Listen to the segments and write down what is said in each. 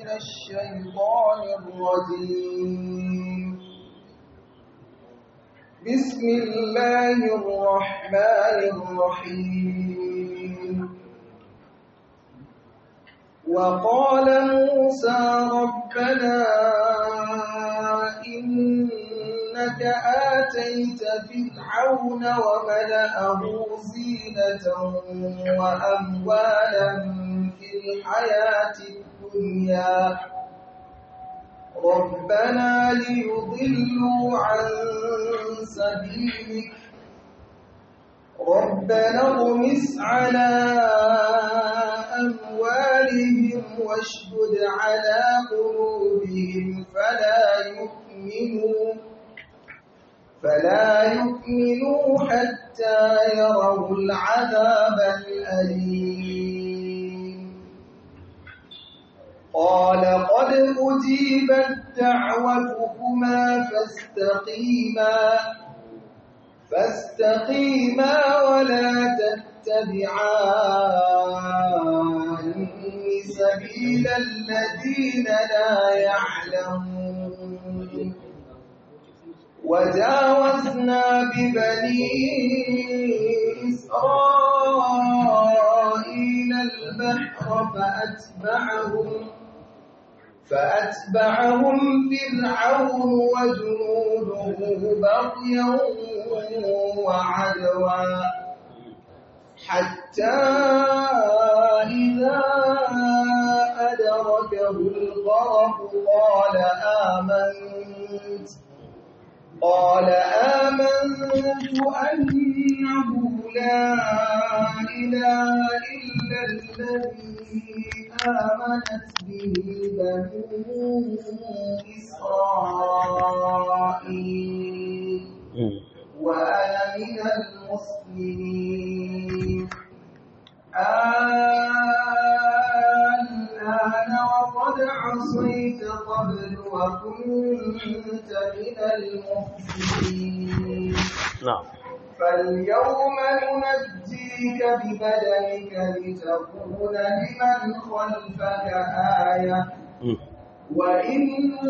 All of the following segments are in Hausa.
من الشيطان الرجيم بسم الله الرحمن الرحيم وقال موسى ربنا إنك آتيت فرعون وملأه زينة وأموالا في الحياة الدنيا ربنا ليضلوا عن سبيلك ربنا اغمس على أموالهم واشدد على قلوبهم فلا يؤمنوا فلا يؤمنوا حتى يروا العذاب الأليم قال قد أجيبت دعوتكما فاستقيما فاستقيما ولا تتبعان سبيل الذين لا يعلمون وجاوزنا ببني إسرائيل البحر فأتبعهم فأتبعهم فرعون وجنوده بغيا وعدوا حتى إذا أدركه الغرق قال آمنت قال آمنت أنه لا إله إلا الذي آمنت به بنو إسرائيل وأنا من المسلمين الآن وقد عصيت قبل وكنت من المفسدين نعم فاليوم ننجيك ببدنك لتكون لمن خلفك آية وإن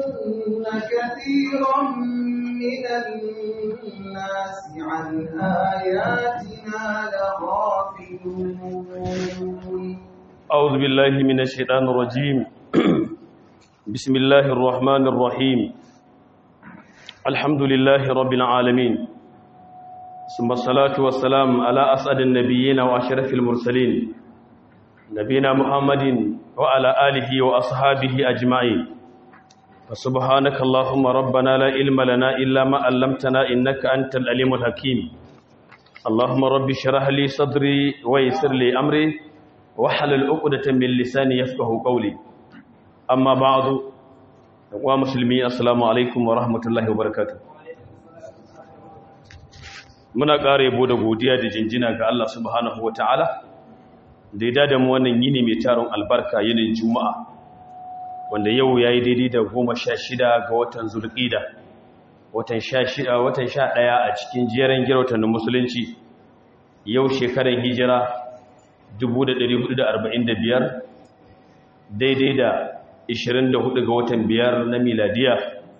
كثيرا من الناس عن آياتنا لغافلون أعوذ بالله من الشيطان الرجيم بسم الله الرحمن الرحيم الحمد لله رب العالمين ثم الصلاة والسلام على أسعد النبيين وأشرف المرسلين نبينا محمد وعلى آله وأصحابه أجمعين فسبحانك اللهم ربنا لا علم لنا إلا ما علمتنا إنك أنت العليم الحكيم اللهم رب اشرح لي صدري ويسر لي أمري wahalal uqdatan min lisani yafqahu qawli amma ba'du wa muslimi assalamu alaikum wa rahmatullahi wa barakatuh muna ƙara yabo da godiya da jinjina ga Allah subhanahu wa ta'ala da ya dada mu wannan yini mai taron albarka yinin juma'a wanda yau yayi daidai da goma sha shida ga watan zulqida watan sha shida watan sha ɗaya a cikin jeran girautan musulunci yau shekaran hijira 1445 daidai da 24 ga watan biyar na miladiya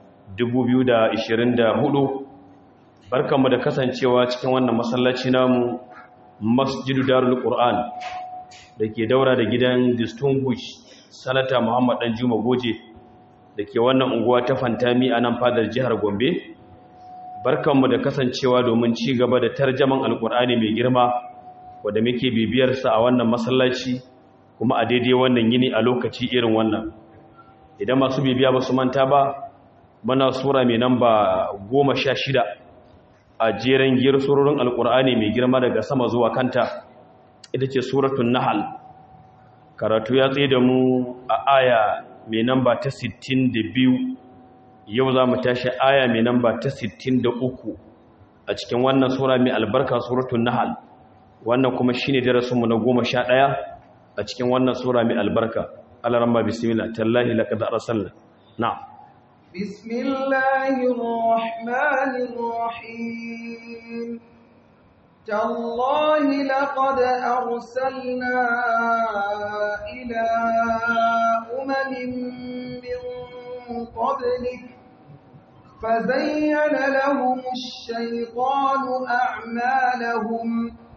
2024 barkanmu da kasancewa cikin wannan masallaci namu masjidu darul qur'an da ke daura da gidan distinguish sanata muhammad dan juma goje da ke wannan unguwa ta fantami a nan fadar jihar gombe barkanmu da kasancewa domin ci gaba da tarjaman alkur'ani mai girma wadda muke bibiyarsa a wannan masallaci kuma a daidai wannan yini a lokaci irin wannan idan masu bibiya ba su manta ba mana sura mai namba goma sha shida a jeren giyar surorin alkur'ani mai girma daga sama zuwa kanta ita ce suratun nahal karatu ya tsaye da mu a aya mai namba ta 62 yau za mu tashi aya mai namba ta 63 a cikin wannan sura mai albarka suratun nahal wannan kuma shi ne darasinmu na goma sha ɗaya a cikin wannan sura mai albarka alaramba bismillah tallahi laqad arsalna na'am bismillahir rahmanir rahim تالله لقد أرسلنا إلى أمم من قبلك فزين لهم الشيطان أعمالهم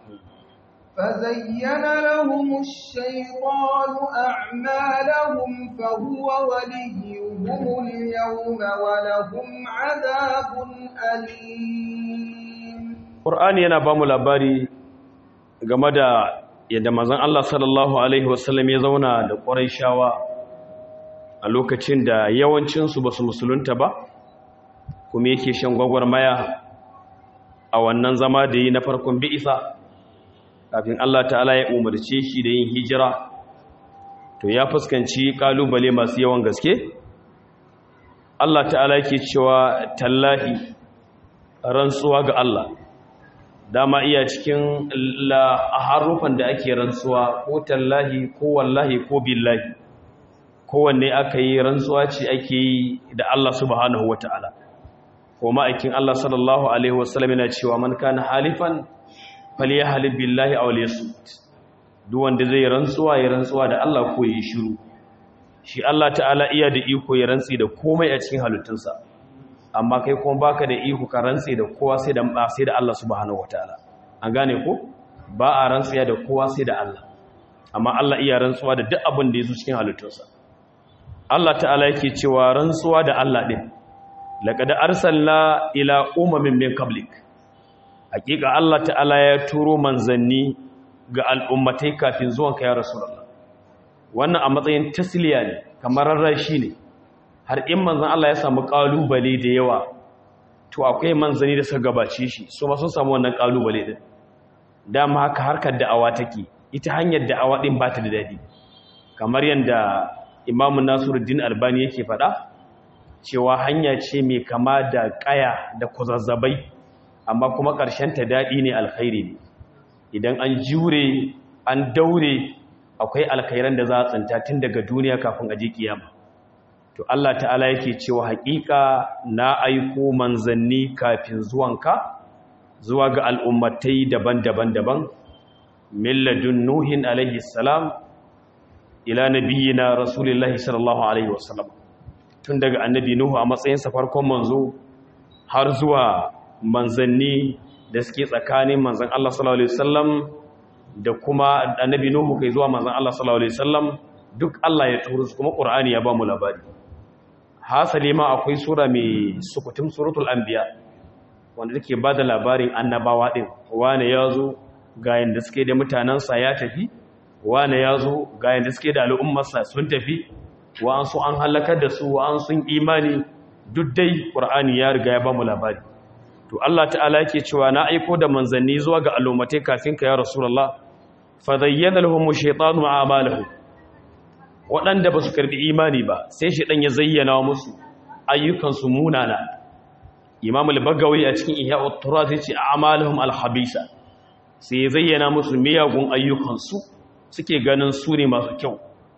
فزين لهم الشيطان أعمالهم فهو وليهم اليوم ولهم عذاب أليم Qur'ani yana ba mu labari game da yadda mazan Allah sallallahu Alaihi wasallam ya zauna da ƙwarai a lokacin da yawancinsu ba su musulunta ba kuma yake shan gwagwarmaya a wannan zama da yi na farkon bi'isa kafin Allah ta'ala ya umarce shi da yin hijira to ya fuskanci kalubale masu yawan gaske Allah ta'ala yake cewa tallahi rantsuwa ga Allah dama iya cikin la harufan da ake rantsuwa ko tallahi ko wallahi ko billahi kowanne aka yi rantsuwa ce ake yi da Allah subhanahu wata'ala ko ma'aikin Allah sallallahu alaihi wasallam yana cewa man kana halifan falyahlib billahi aw liyasut duk wanda zai rantsuwa ya rantsuwa da Allah ko yi shiru shi Allah ta'ala iya da iko ya rantsi da komai a cikin halittunsa amma kai kuma baka da iko ka rantsi da kowa sai da sai da Allah subhanahu wataala an gane ko ba a rantsiya da kowa sai da Allah amma Allah iya rantsuwa da duk abin da yazo cikin halittunsa Allah ta'ala yake cewa rantsuwa da Allah din laqad arsalna ila umamin min qablik hakika Allah ta'ala ya turo manzanni ga al'ummatai kafin zuwan ka ya rasulullah wannan a matsayin tasliya ne kamar rarrashi ne har in manzan Allah ya samu kalubale da yawa to akwai manzanni da suka gabace shi su ma sun samu wannan kalubale din dama haka harkar da'awa take ita hanyar da'awa din ba ta da dadi kamar yanda Imam Nasiruddin Albani yake faɗa cewa hanya ce mai kama da kaya da kuzazzabai amma kuma ƙarshen ta daɗi ne alkhairi ne idan an jure an daure akwai alkhairan da za a tsinta tun daga duniya kafin aje kiyama to Allah ta'ala yake cewa haƙiƙa na aiko manzanni kafin zuwanka zuwa ga al'ummatai daban-daban daban milladun nuhin alaihi salam ila nabiyina rasulullahi sallallahu alaihi wasallam tun daga annabi nuhu a matsayinsa farkon manzo har zuwa manzanni da suke tsakanin manzan Allah sallallahu alaihi wasallam da kuma annabi nuhu kai zuwa manzan Allah sallallahu alaihi wasallam duk Allah ya turo su kuma Qur'ani ya ba mu labari hasali ma akwai sura mai sukutum suratul anbiya wanda take bada labarin annabawa din wane yazo ga yanda suke da mutanansa ya tafi wane yazo ga yanda suke da al'ummarsa sun tafi wa an so an halakar da su wa an sun imani duk dai Qur'ani ya riga ya ba mu labari to Allah ta'ala yake cewa na aiko da manzanni zuwa ga al'ummatai kafin ka ya rasulullah fa zayyana lahum shaytanu a'malahum waɗanda ba su karbi imani ba sai shaytan ya zayyana musu ayyukan su munana imam al-bagawi a cikin ihya at-turath yace a'maluhum al-habisa sai ya zayyana musu miyagun ayyukan su suke ganin su ne masu kyau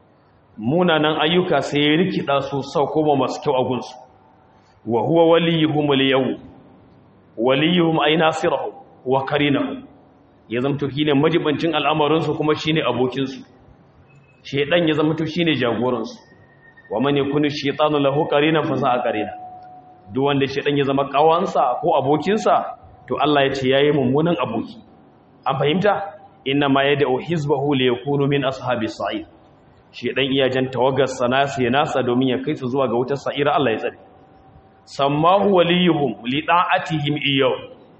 munanan ayyuka sai ya rikida su sau kuma masu kyau a gunsu wa huwa waliyuhum al-yawm waliyuhum ay nasirahum wa karinahum ya zamto shine majibancin al'amarin su kuma shine abokin su shedan ya zamto shine jagoran su wa man yakunu shaytanu lahu qarinan fa sa'a qarina duk wanda shedan ya zama kawansa ko abokin sa to Allah ya ce yayi mummunan aboki an fahimta inna ma yad'u hizbahu li yakunu min ashabis sa'id shedan iya jan tawagar sanasa ya nasa domin ya kai su zuwa ga wutar sa'ira Allah ya tsare sammahu waliyuhum li da'atihim iyaw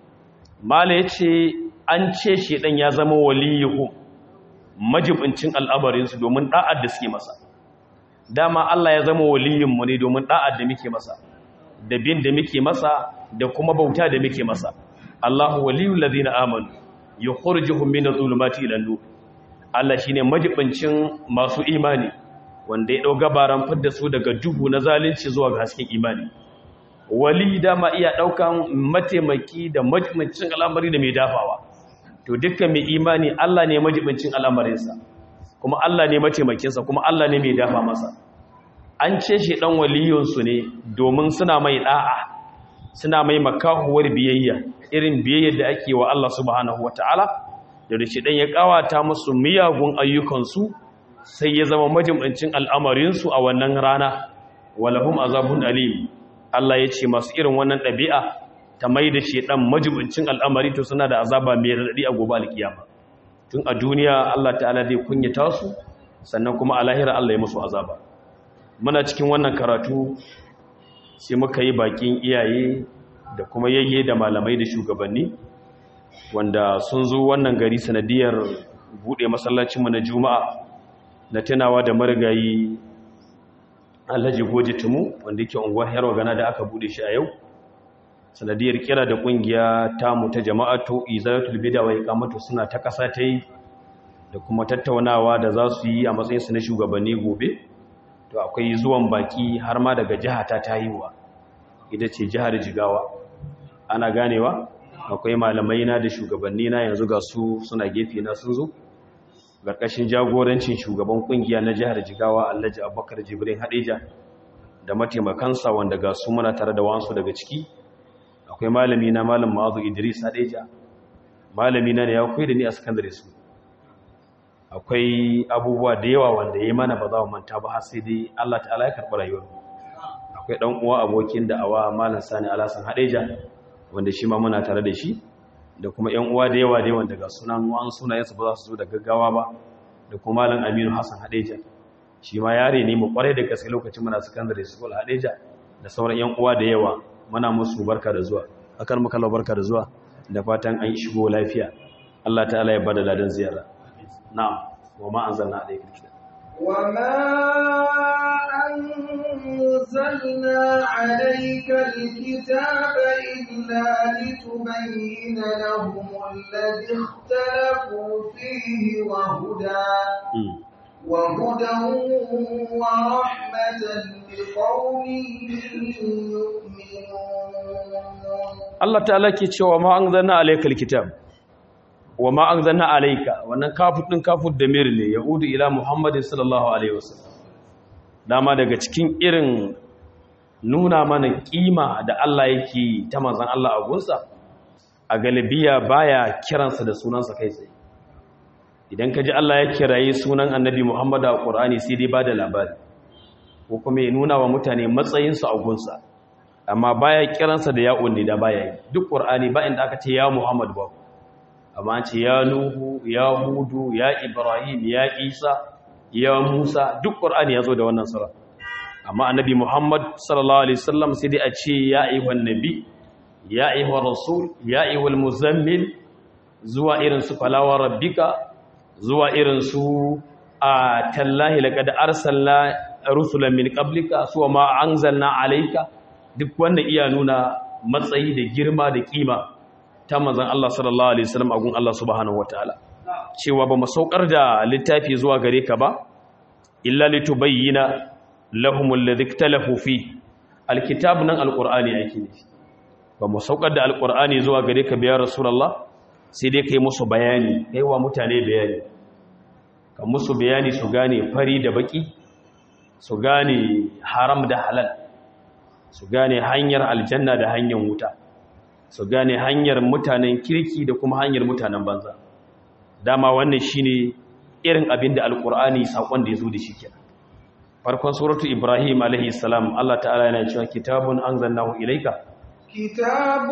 mala yace an ce shedan ya zama waliyuhum majibincin al'amarin su domin da'ar da suke masa dama Allah ya zama waliyun mu ne domin da'ar da muke masa da bin da muke masa da kuma bauta da muke masa Allahu waliyul ladina amanu yukhrijuhum min adh-dhulumati ila an-nur Allah shine majibincin masu imani wanda ya dau gabaran fidda su daga duhu na zalunci zuwa ga hasken imani wali dama iya daukan mataimaki da majibincin al'amari da mai dafawa to dukkan mai imani Allah ne majibincin al'amarinsa kuma Allah ne mataimakinsa kuma Allah ne mai dafa masa an ce shi dan waliyunsu ne domin suna mai da'a suna mai makahuwar biyayya irin biyayyar da ake wa Allah subhanahu wataala da da shedan ya kawata musu miyagun ayyukansu sai ya zama majimancin al'amarinsu a wannan rana walahum azabun alim Allah ya ce masu irin wannan ɗabi'a ta mai da shedan majimancin al'amari to suna da azaba mai raɗaɗi a gobe alkiyama tun a duniya Allah ta'ala zai kunyata su sannan kuma a lahira Allah ya musu azaba muna cikin wannan karatu sai muka yi bakin iyaye da kuma yayye da malamai da shugabanni wanda sun zo wannan gari sanadiyar buɗe masallacinmu na juma'a na tunawa da marigayi alhaji goji tumu wanda yake unguwar yarwa gana da aka buɗe shi a yau sanadiyar kira da kungiya tamu ta jama'atu izalatul bid'a wa iqamatu suna ta kasa ta yi da kuma tattaunawa da za su yi a matsayin su na shugabanni gobe to akwai zuwan baki har ma daga jiha ta tayiwa ita ce jihar Jigawa ana ganewa akwai malamai na da shugabanni na yanzu ga su suna gefe na sun zo ƙarƙashin jagorancin shugaban kungiya na jihar Jigawa Alhaji Abubakar Jibrin Hadeja da mataimakansa wanda ga su muna tare da wansu daga ciki akwai malami na malam ma'azu idris hadeja malami na ne ya koyi da ni a secondary school akwai abubuwa da yawa wanda ya yi mana ba za mu manta ba har sai dai Allah ta'ala ya karɓi rayuwar akwai dan uwa abokin da awa malam sani alasan hadeja wanda shi ma muna tare da shi da kuma ƴan uwa da yawa da yawan daga sunan wan sunayen su ba za su zo da gaggawa ba da kuma malam aminu hassan hadeja shi ma yare ne mu kwarai da gaske lokacin muna secondary school hadeja da sauran ƴan uwa da yawa muna musu barka da zuwa akan muka lau barka da zuwa da fatan an shigo lafiya Allah ta'ala ya bada ladan ziyara na'am wa ma anzalna alayka alkitab wa ma anzalna alayka alkitaba illa litubayyana lahum alladhi ikhtalafu fihi wa huda وهدى ورحمة لقوم يؤمنون Allah ta'ala ke cewa ma an zanna alaika alkitab wa ma an zanna alaika wannan kafut din kafut da mir ne yahudu ila muhammad sallallahu alaihi wasallam dama daga cikin irin nuna mana kima da Allah yake ta manzon Allah a gunsa a galibiya baya kiransa da sunansa kai tsaye idan ka ji Allah ya kiraye sunan annabi Muhammad a Qur'ani sai dai bada labari ko kuma ya nuna wa mutane matsayinsu a gunsa amma baya kiransa da ya'un ne da baya yi duk Qur'ani ba inda aka ce ya Muhammad ba amma an ce ya Nuhu ya Hudu ya Ibrahim ya Isa ya Musa duk Qur'ani ya zo da wannan sura amma annabi Muhammad sallallahu alaihi wasallam sai dai a ce ya ayyuhan nabi ya ayyuhar rasul ya ayyuhal muzammil zuwa irin su falawa rabbika zuwa irin su a tallahi laqad arsalna rusulan min qablika suwa ma anzalna alayka duk wanda iya nuna matsayi da girma da kima ta manzon Allah sallallahu alaihi wasallam a gun Allah subhanahu wataala cewa ba mu saukar da littafi zuwa gare ka ba illa litubayyana lahum alladhi ikhtalafu fi alkitab nan alqur'ani yake ne ba mu saukar da alqur'ani zuwa gare ka biya rasulullah sai dai kai musu bayani kai wa mutane bayani ka musu bayani su gane fari da baki su gane haram da halal su gane hanyar aljanna da hanyar wuta su gane hanyar mutanen kirki da kuma hanyar mutanen banza dama wannan shine irin abin da alkur'ani sakon da ya zo da shi kenan farkon suratu ibrahim alaihi salam Allah ta'ala yana cewa kitabun anzalnahu ilayka كتاب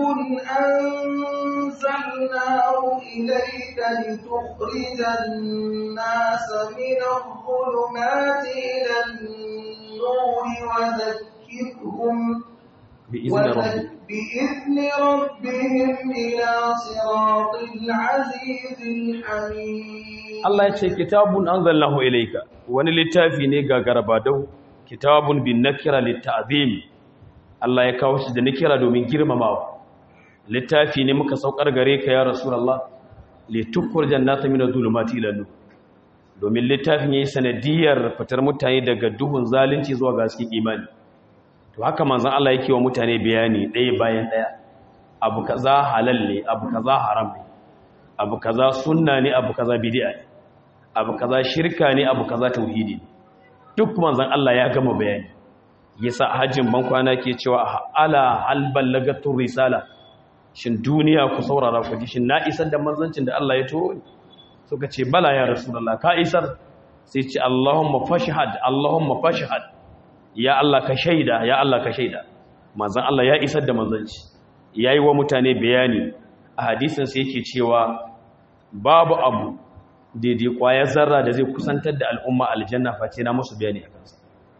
أنزلناه إليك لتخرج الناس من الظلمات إلى النور وذكرهم بإذن ربك بإذن ربهم إلى صراط العزيز الحميد Allah ya ce kitabun anzalnahu ilayka wani littafi ne ga garbadau kitabun bin nakira litta'zim Allah ya kawo shi da nakira domin girmamawa littafi ne muka saukar gare ka ya rasulullah litukkur jannata min adh-dhulumati ila nur domin littafin yayi sanadiyar fitar mutane daga duhun zalunci zuwa ga cikin imani to haka manzon Allah yake wa mutane bayani ɗaya bayan ɗaya abu kaza halal ne abu kaza haram ne abu kaza sunna ne abu kaza bid'a ne abu kaza shirka ne abu kaza tauhidi ne duk manzon Allah ya gama bayani yasa hajjin ban kwana ke cewa ala hal ballagatur risala shin duniya ku saurara ku ji shin na isar da manzancin da Allah ya turo ni suka ce bala ya rasulullah ka isar sai ce Allahumma fashhad Allahumma fashhad ya Allah ka shaida ya Allah ka shaida manzon Allah ya isar da manzanci yayi wa mutane bayani a hadisin sai yake cewa babu abu daidai kwayar zarra da zai kusantar da al'umma aljanna face na musu bayani a kansa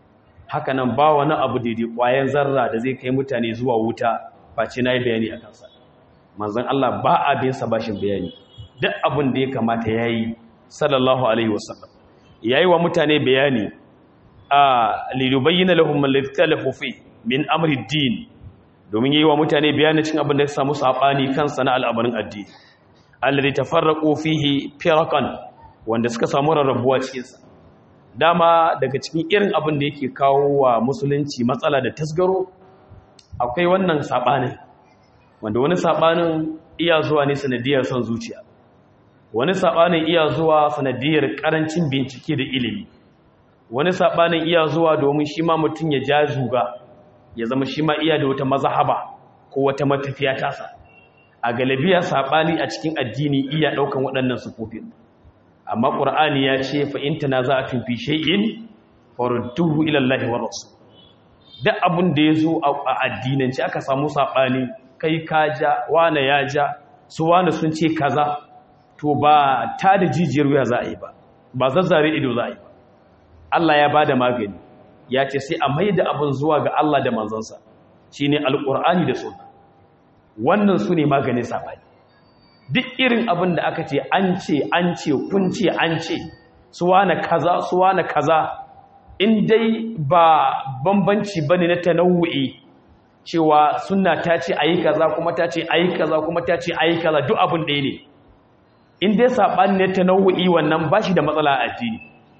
haka nan ba wani abu daidai kwayar zarra da zai kai mutane zuwa wuta face na yi bayani a kansa manzon Allah ba abin sa bashin bayani duk abin da ya kamata yayi sallallahu alaihi wasallam yayi wa mutane bayani a lilubayyana lahum alladhi talafu fi min amri din domin yayi wa mutane bayani cin abin da ya samu sabani kansa na al'amarin addini alladhi tafarraqu fihi firaqan wanda suka samu rarrabuwa cikin sa dama daga cikin irin abin da yake kawo wa musulunci matsala da tasgaro akwai wannan sabanin wanda wani sabanin iya zuwa ne sanadiyar son zuciya wani sabanin iya zuwa sanadiyar karancin bincike da ilimi wani sabanin iya zuwa domin shi ma mutum ya ja zuga ya zama shi ma iya da wata mazahaba ko wata matafiya tasa a galabiya sabani a cikin addini iya daukan waɗannan sufofin amma qur'ani ya ce fa in tanaza'tum fi shay'in farudduhu ila allahi wa rasul duk abin da yazo a addinance aka samu sabani kai ka ja wane ya ja su wane sun ce kaza to ba ta da jijiyar wuya za a yi ba ba zazzare ido za a yi ba Allah ya bada magani ya ce sai a mai da abin zuwa ga Allah da manzansa shine alqur'ani da sunna wannan su ne maganin sabani duk irin abin da aka ce an ce an ce kun ce an ce su wane kaza su wane kaza in dai ba bambanci bane na tanawu'i cewa sunna ta ce ayi kaza kuma ta ce ayi kaza kuma ta ce ayi kaza duk abin ɗaya ne in dai saɓani ne ta nau'i wannan ba shi da matsala a addini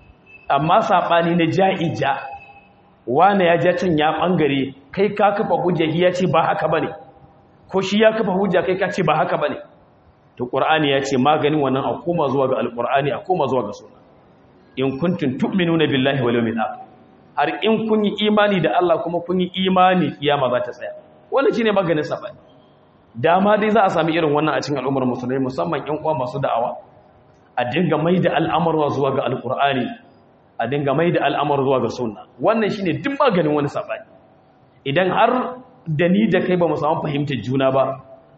amma saɓani na ja'ija wane ya ja can ya ɓangare kai ka kafa hujja ya ce ba haka ba ne ko shi ya kafa hujja kai ka ce ba haka ba ne to ƙur'ani ya ce maganin wannan a koma zuwa ga alƙur'ani a koma zuwa ga suna in kuntum tu'minuna billahi wal yawmil akhir har in kun yi imani da Allah kuma kun yi imani kiyama za ta tsaya wannan shine maganin sabani dama dai za a sami irin wannan a cikin al'ummar musulmai musamman ƴan uwa masu da'awa a dinga mai da al'amarwa zuwa ga alqur'ani a dinga mai da al'amar zuwa ga sunna wannan shine duk maganin wani sabani idan har da ni da kai ba mu samu fahimtar juna ba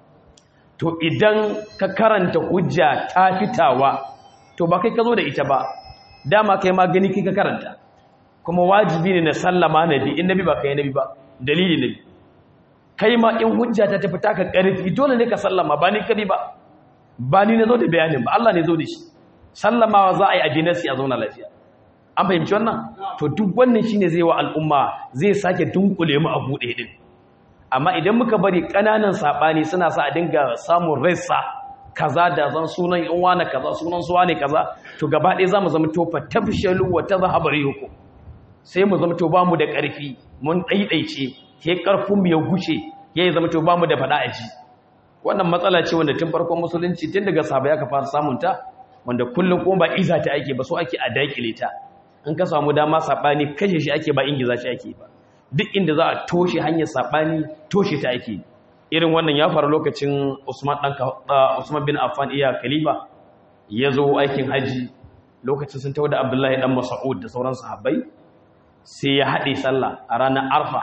to idan ka karanta hujja ta fitawa to ba kai ka zo da ita ba dama kai ma gani kai ka karanta kuma wajibi ne na sallama nabi in nabi ba kai nabi ba dalili nabi kai ma in hujja ta tafi taka karfi dole ne ka sallama ba ni kadi ba ba ni na zo da bayanin ba Allah ne zo da shi sallamawa za a yi abinasi a zauna lafiya an fahimci wannan to duk wannan shine zai wa al'umma zai sake dunkule mu a buɗe din amma idan muka bari ƙananan saɓani suna sa a dinga samun rassa kaza da zan sunan yan wani kaza sunan su wani kaza to gaba ɗaya za mu zama to fa tafshalu wa tazhabu yuku sai mu zama to ba mu da ƙarfi mun ɗaiɗaice ke ƙarfin mu ya guce yayi zama to ba mu da faɗa a ji wannan matsala ce wanda tun farkon musulunci tun daga sahabbai aka fara samun ta wanda kullum kuma ba iza ta ake ba so ake a daƙile ta in ka samu dama saɓani kashe shi ake ba ingiza shi ake ba duk inda za a toshe hanyar saɓani toshe ta ake irin wannan ya faru lokacin usman usman bin affan iya khalifa ya zo aikin haji lokacin sun tawo da abdullahi dan mas'ud da sauran sahabbai sai ya haɗe sallah a ranar arfa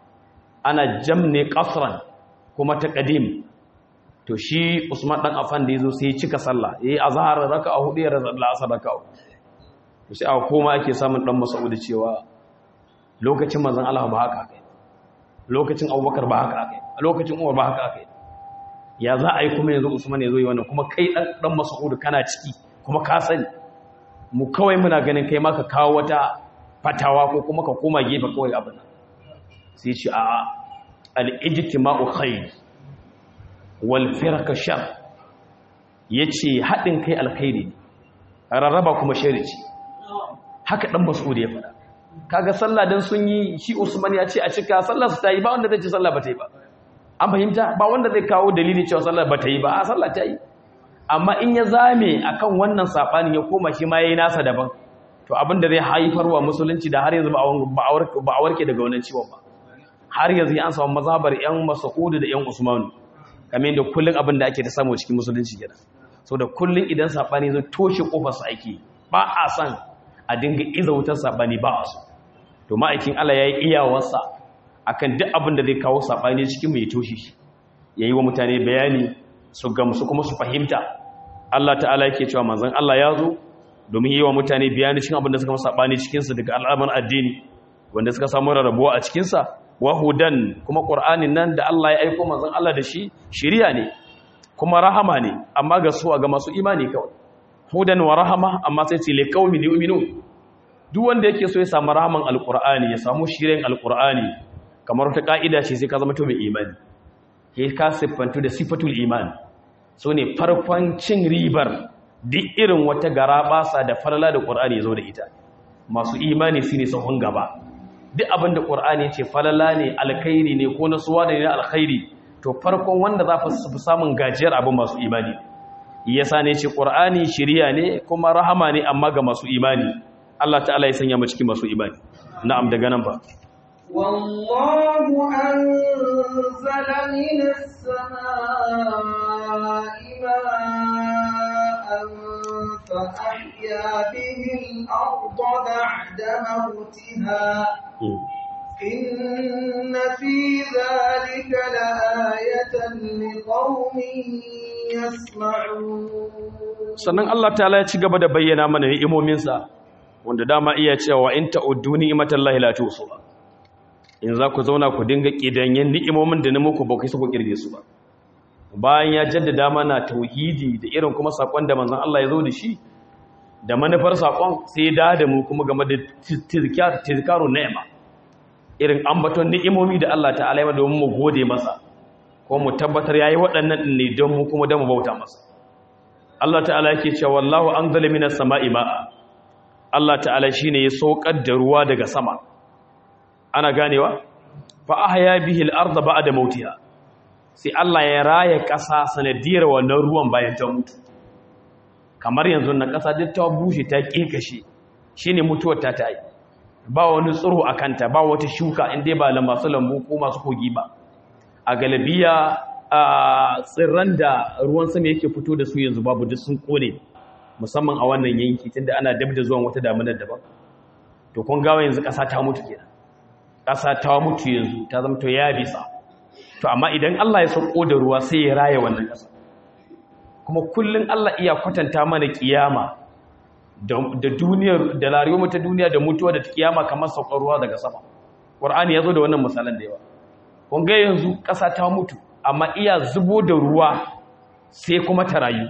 ana jamne qasran kuma ta qadim to shi usman dan affan da yazo sai ya cika sallah yayi azhar raka'a hudu ya raza asar raka'a to sai aka koma ake samun dan mas'ud cewa lokacin manzon Allah ba haka kai lokacin Abubakar ba haka kai lokacin Umar ba haka kai ya za a yi kuma yanzu Usman ya zo yi wannan kuma kai dan dan Mas'ud kana ciki kuma ka sani mu kawai muna ganin kai ma ka kawo wata fatawa ko kuma ka koma gefe kawai abin nan sai ce a al-ijtima'u khair wal firqa shar yace hadin kai alkhairi rarraba kuma shari ce haka dan Mas'ud ya faɗa kaga sallah dan sun yi shi Usman ya ce a cika sallar su ta yi ba wanda zai ce sallah ba ta yi ba an fahimta ba wanda zai kawo dalili cewa sallar ba ta yi ba a sallah ta yi amma in ya zame akan wannan sabani ya koma shi ma yayi nasa daban to abin da zai haifarwa musulunci da har yanzu ba a warke daga wannan ciwon ba har yanzu an samu mazhabar yan Mas'ud da yan Usman kamar yadda kullun abin da ake da samu cikin musulunci kenan so da kullun idan sabani zo toshe kofar sa ake ba a san a dinga iza wutar sabani ba a so to ma'aikin Allah yayi iyawarsa akan duk abin da zai kawo sabani cikin mai toshe shi yayi wa mutane bayani su gamsu kuma su fahimta Allah ta'ala yake cewa manzon Allah ya zo domin yi wa mutane bayani cikin abin da suka masa sabani cikin sa daga al'amuran addini wanda suka samu rarrabuwa a cikin sa wahudan kuma qur'anin nan da Allah ya aika manzon Allah da shi shiriya ne kuma rahama ne amma ga su ga masu imani kawai hudan wa rahama amma sai ce li qaumin yu'minun duk wanda yake so ya samu rahaman alqur'ani ya samu shiriyan alqur'ani kamar wata ka'ida ce sai ka zama to mai imani ke ka siffantu da sifatul iman so ne farkon cin ribar duk irin wata gara basa da falala da qur'ani ya zo da ita masu imani su ne sahun gaba duk abin da ƙur'ani ce falala ne alkhairi ne ko nasuwa ne na alkhairi to farkon wanda za fi samun gajiyar abin masu imani yasa ne ce ƙur'ani shiriya ne kuma rahama ne amma ga masu imani Allah ta'ala ya sanya mu cikin masu imani na'am daga nan ba والله أنزل من السماء ماء فأحيا به الأرض بعد موتها إن في ذلك لآية لقوم يسمعون sannan Allah ta'ala ya ci gaba da bayyana mana ni'imominsa wanda dama iya cewa in ta'uddu ni'matallahi la tusuha in za ku zauna ku dinga kidanyen ni'imomin da na muku ba ku isa ku kirge su ba bayan ya jaddada mana tauhidi da irin kuma sakon da manzon Allah ya zo da shi da manufar sakon sai da da mu kuma game da tizkar tizkaru ni'ma irin ambaton ni'imomi da Allah ta'ala ya domin mu gode masa ko mu tabbatar yayi waɗannan din ne don mu kuma don mu bauta masa Allah ta'ala yake cewa wallahu anzala minas sama'i ma'a Allah ta'ala shine ya saukar da ruwa daga sama ana ganewa fa ahya bihi al-ardha ba'da mautiha sai Allah ya raya ƙasa sanadiyar wannan ruwan bayan ta mutu kamar yanzu na ƙasa duk ta bushe ta kekashe shine mutuwar ta ta yi ba wani tsiro a kanta ba wata shuka inda ba la masu lambu ko masu kogi ba a galabiya a tsirran da ruwan sama yake fito da su yanzu babu duk sun kone musamman a wannan yanki tunda ana dab da zuwan wata damunar daban to kun gawa yanzu ƙasa ta mutu kenan ƙasa ta mutu yanzu ta zama to ya bisa to amma idan Allah ya sauko da ruwa sai ya raye wannan ƙasa kuma kullun Allah iya kwatanta mana kiyama da duniyar da lariyoma ta duniya da mutuwa da kiyama kamar saukar ruwa daga sama Qur'ani ya zo da wannan misalan da yawa kun ga yanzu ƙasa ta mutu amma iya zubo da ruwa sai kuma ta rayu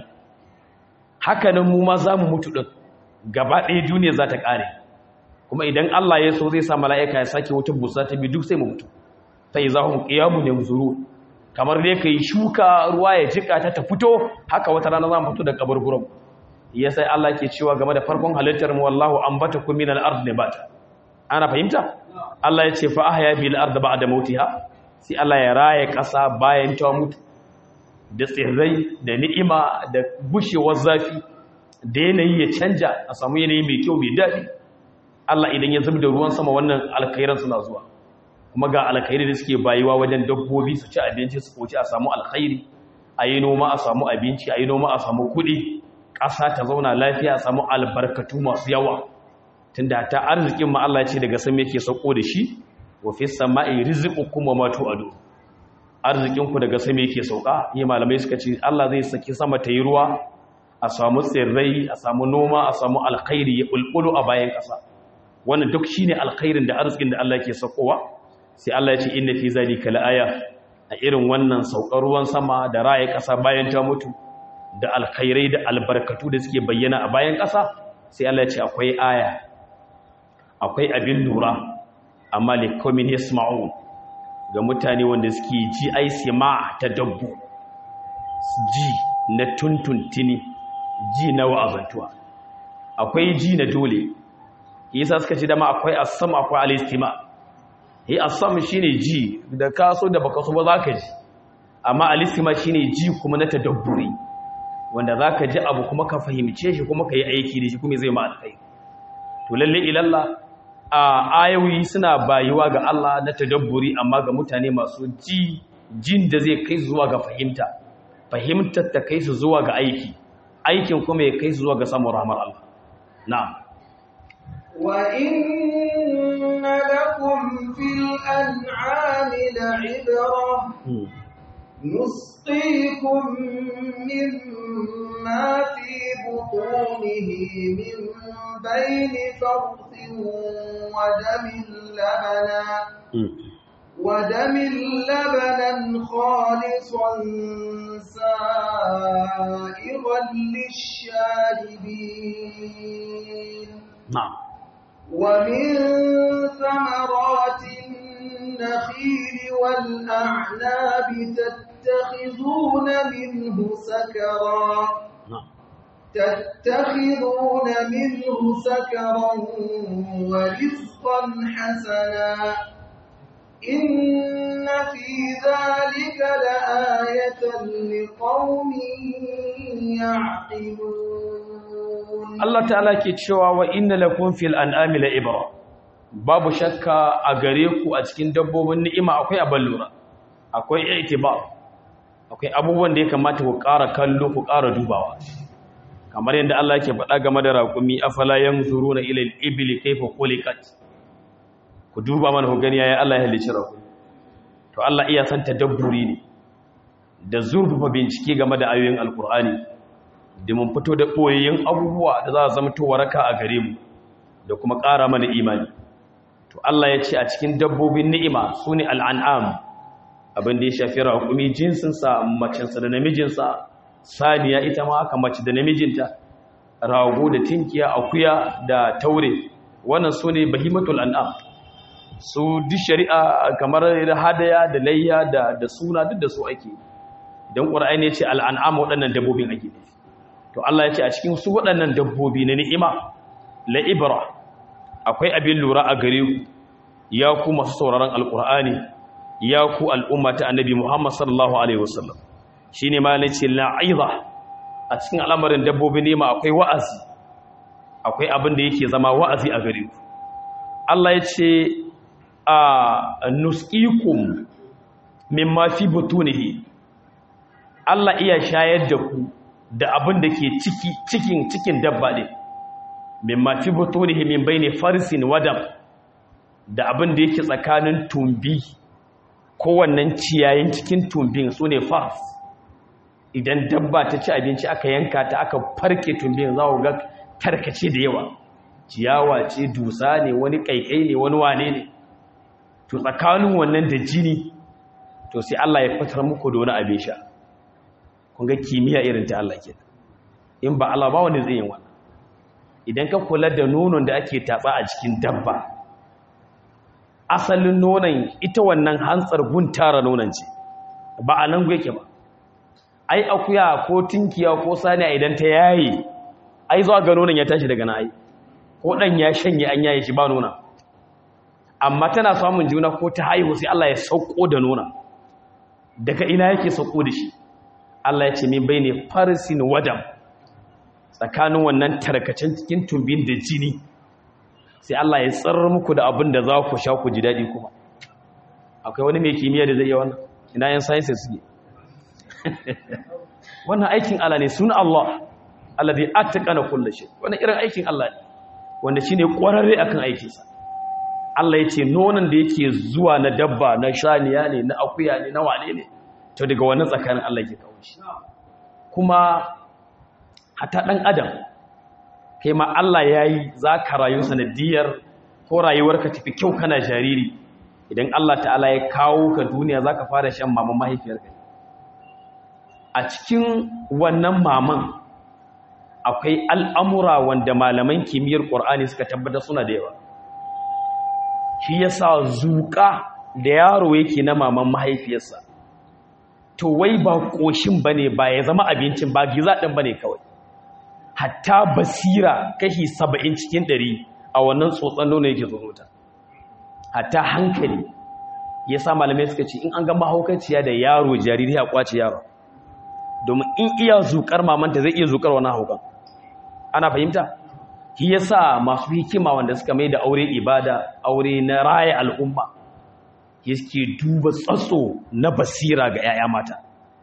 hakanan mu ma za mu mutu ɗin gaba ɗaya duniya za ta ƙare kuma idan Allah ya so zai sa mala'ika ya sake wata busa ta bi duk sai mu mutu sai za mu ƙiyamu ne zuru kamar dai ka yi shuka ruwa ya jika ta ta fito haka wata rana za mu fito da kaburburan ya sai Allah ke cewa game da farkon halittar mu wallahu ambata kum min al-ard nabata ana fahimta Allah ya ce fa ahya bil ard ba'da mautiha sai Allah ya raye ƙasa bayan ta mutu da tsirrai da ni'ima da bushewar zafi da yanayi ya canja a samu yanayi mai kyau mai daɗi Allah idan ya zub da ruwan sama wannan alkhairan suna zuwa kuma ga alkhairi da suke bayuwa wajen dabbobi su ci abinci su koci a samu alkhairi a yi noma a samu abinci a yi noma a samu kuɗi ƙasa ta zauna lafiya a samu albarkatu masu yawa tunda ta arzikin ma Allah ce daga sama yake sauko da shi wa fi sama'i rizqukum wa ma tu'adu arzikinku daga sama yake sauka yi malamai suka ce Allah zai saki sama ta yi ruwa a samu tsirrai a samu noma a samu alkhairi ya bulbulu a bayan ƙasa wannan duk shine alkhairin da arzikin da Allah yake saukowa sai Allah ya ce inna fi zalika laaya a irin wannan saukar ruwan sama da raye ƙasa bayan ta mutu da alkhairai da albarkatu da suke bayyana a bayan ƙasa sai Allah ya ce akwai aya akwai abin lura amma likomin yasma'un ga mutane wanda suke ji ai sima ta dabbu ji na tuntuntuni ji na wa'azantuwa akwai ji na dole yasa suka ce dama akwai asam akwai alistima yi asam shine ji da kaso da baka so ba zaka ji amma alistima shine ji kuma na tadabburi wanda zaka ji abu kuma ka fahimce shi kuma ka yi aiki da shi kuma zai ma alkai to lalle ilalla a ayoyi suna bayuwa ga Allah na tadabburi amma ga mutane masu ji jin da zai kai zuwa ga fahimta fahimtar ta kai su zuwa ga aiki aikin kuma ya kai su zuwa ga samun rahmar Allah na'am وإن لكم في الأنعام لعبرة نسقيكم مما في بطونه من بين فرث ودم لبنا ودم لبنا خالصا سائغا للشاربين نعم ومن ثمرات النخيل والأعناب تتخذون منه سكرا نعم تتخذون منه سكرا ورزقا حسنا إن في ذلك لآية لقوم يعقلون Allah ta'ala ke cewa wa inna lakum fil an'ami la ibra babu shakka a gare ku a cikin dabbobin ni'ima akwai abin lura akwai i'tibar akwai abubuwan da ya kamata ku ƙara kallo ku ƙara dubawa kamar yadda Allah yake faɗa game da raƙumi afala yanzuruna ila al-ibli kayfa khuliqat ku duba mana ku gani yayin Allah ya halicci raƙumi to Allah iya san tadabburi ne da zurfafa bincike game da ayoyin alkur'ani da mun fito da ɓoyayyen abubuwa da za a zama to waraka a gare mu da kuma ƙara mana imani to Allah ya ce a cikin dabbobin ni'ima su ne al'an'am abin da ya shafi raƙumi jinsinsa macinsa da namijinsa saniya ita ma haka mace da namijinta rago da tinkiya akuya da taure wannan su ne bahimatul an'am su duk shari'a kamar da hadaya da layya da suna duk da su ake don ƙura'ai ne ce al'an'am waɗannan dabbobin ake ne to Allah ya ce a cikin su waɗannan dabbobi na ni'ima la'ibra akwai abin lura a gare ku ya ku masu sauraron alƙur'ani ya ku al'umma ta annabi Muhammad sallallahu alaihi wasallam shine ma ne ce la'iza a cikin al'amarin dabbobi ni'ima akwai wa'azi akwai abin da yake zama wa'azi a gare ku Allah ya ce a nusqikum mimma fi butunihi Allah iya shayar da ku da abin da ke ciki cikin cikin dabba ne mimma fi butunihi min bayni farsin wadam da abin da yake tsakanin tumbi kowannan ciyayin cikin tumbin su ne fars idan dabba ta ci abinci aka yanka ta aka farke tumbin za ku ga tarkace da yawa ciyawa ce dusa ne wani kaikai ne wani wane ne to tsakanin wannan da jini to sai Allah ya fitar muku da wani abin sha kun ga kimiyya irin ta Allah ke in ba Allah ba wani zai yin wannan idan ka kula da nonon da ake tatsa a cikin dabba asalin nonon ita wannan hantsar guntara nonon ce ba a nan yake ba ai akuya ko tinkiya ko saniya idan ta yaye ai zuwa ga nonon ya tashi daga na ai ko dan ya shanye an yaye shi ba nona amma tana samun juna ko ta haihu sai Allah ya sauko da nona daga ina yake sauko da shi Allah ya ce min bai ne farsin wadam tsakanin wannan tarkacen cikin tumbin da jini sai Allah ya tsarar muku da abin da za ku sha ku ji daɗi kuma akwai wani mai kimiyya da zai yi wannan ina yan sciences suke wannan aikin Allah ne suna Allah Allah zai attaqana kullu shay wannan irin aikin Allah ne wanda shine kwararre akan aikinsa Allah ya ce nonon da yake zuwa na dabba na shaniya ne na akuya ne na wane ne to daga wannan tsakanin Allah ke kawo shi kuma hata ɗan adam kai ma Allah ya yi za ka rayu sanadiyar ko rayuwarka tafi kyau kana jariri idan Allah ta'ala ya kawo ka duniya za ka fara shan maman mahaifiyarka a cikin wannan maman akwai al'amura wanda malaman kimiyyar ƙwar'ani suka tabbatar suna da yawa shi ya sa zuƙa da yaro yake na maman mahaifiyarsa to wai ba ƙoshin ba ne ba ya zama abincin ba giza ɗin ba ne kawai hatta basira kashi saba'in cikin ɗari a wannan tsotson nono yake zonota hatta hankali ya sa malamai suka ce in an ga mahaukaciya da yaro jariri a kwace yaro domin in iya zuƙar mamanta zai iya zuƙar wani haukan ana fahimta shi yasa masu hikima wanda suka mai da aure ibada aure na raya al'umma yake duba tsatso na basira ga 'ya'ya mata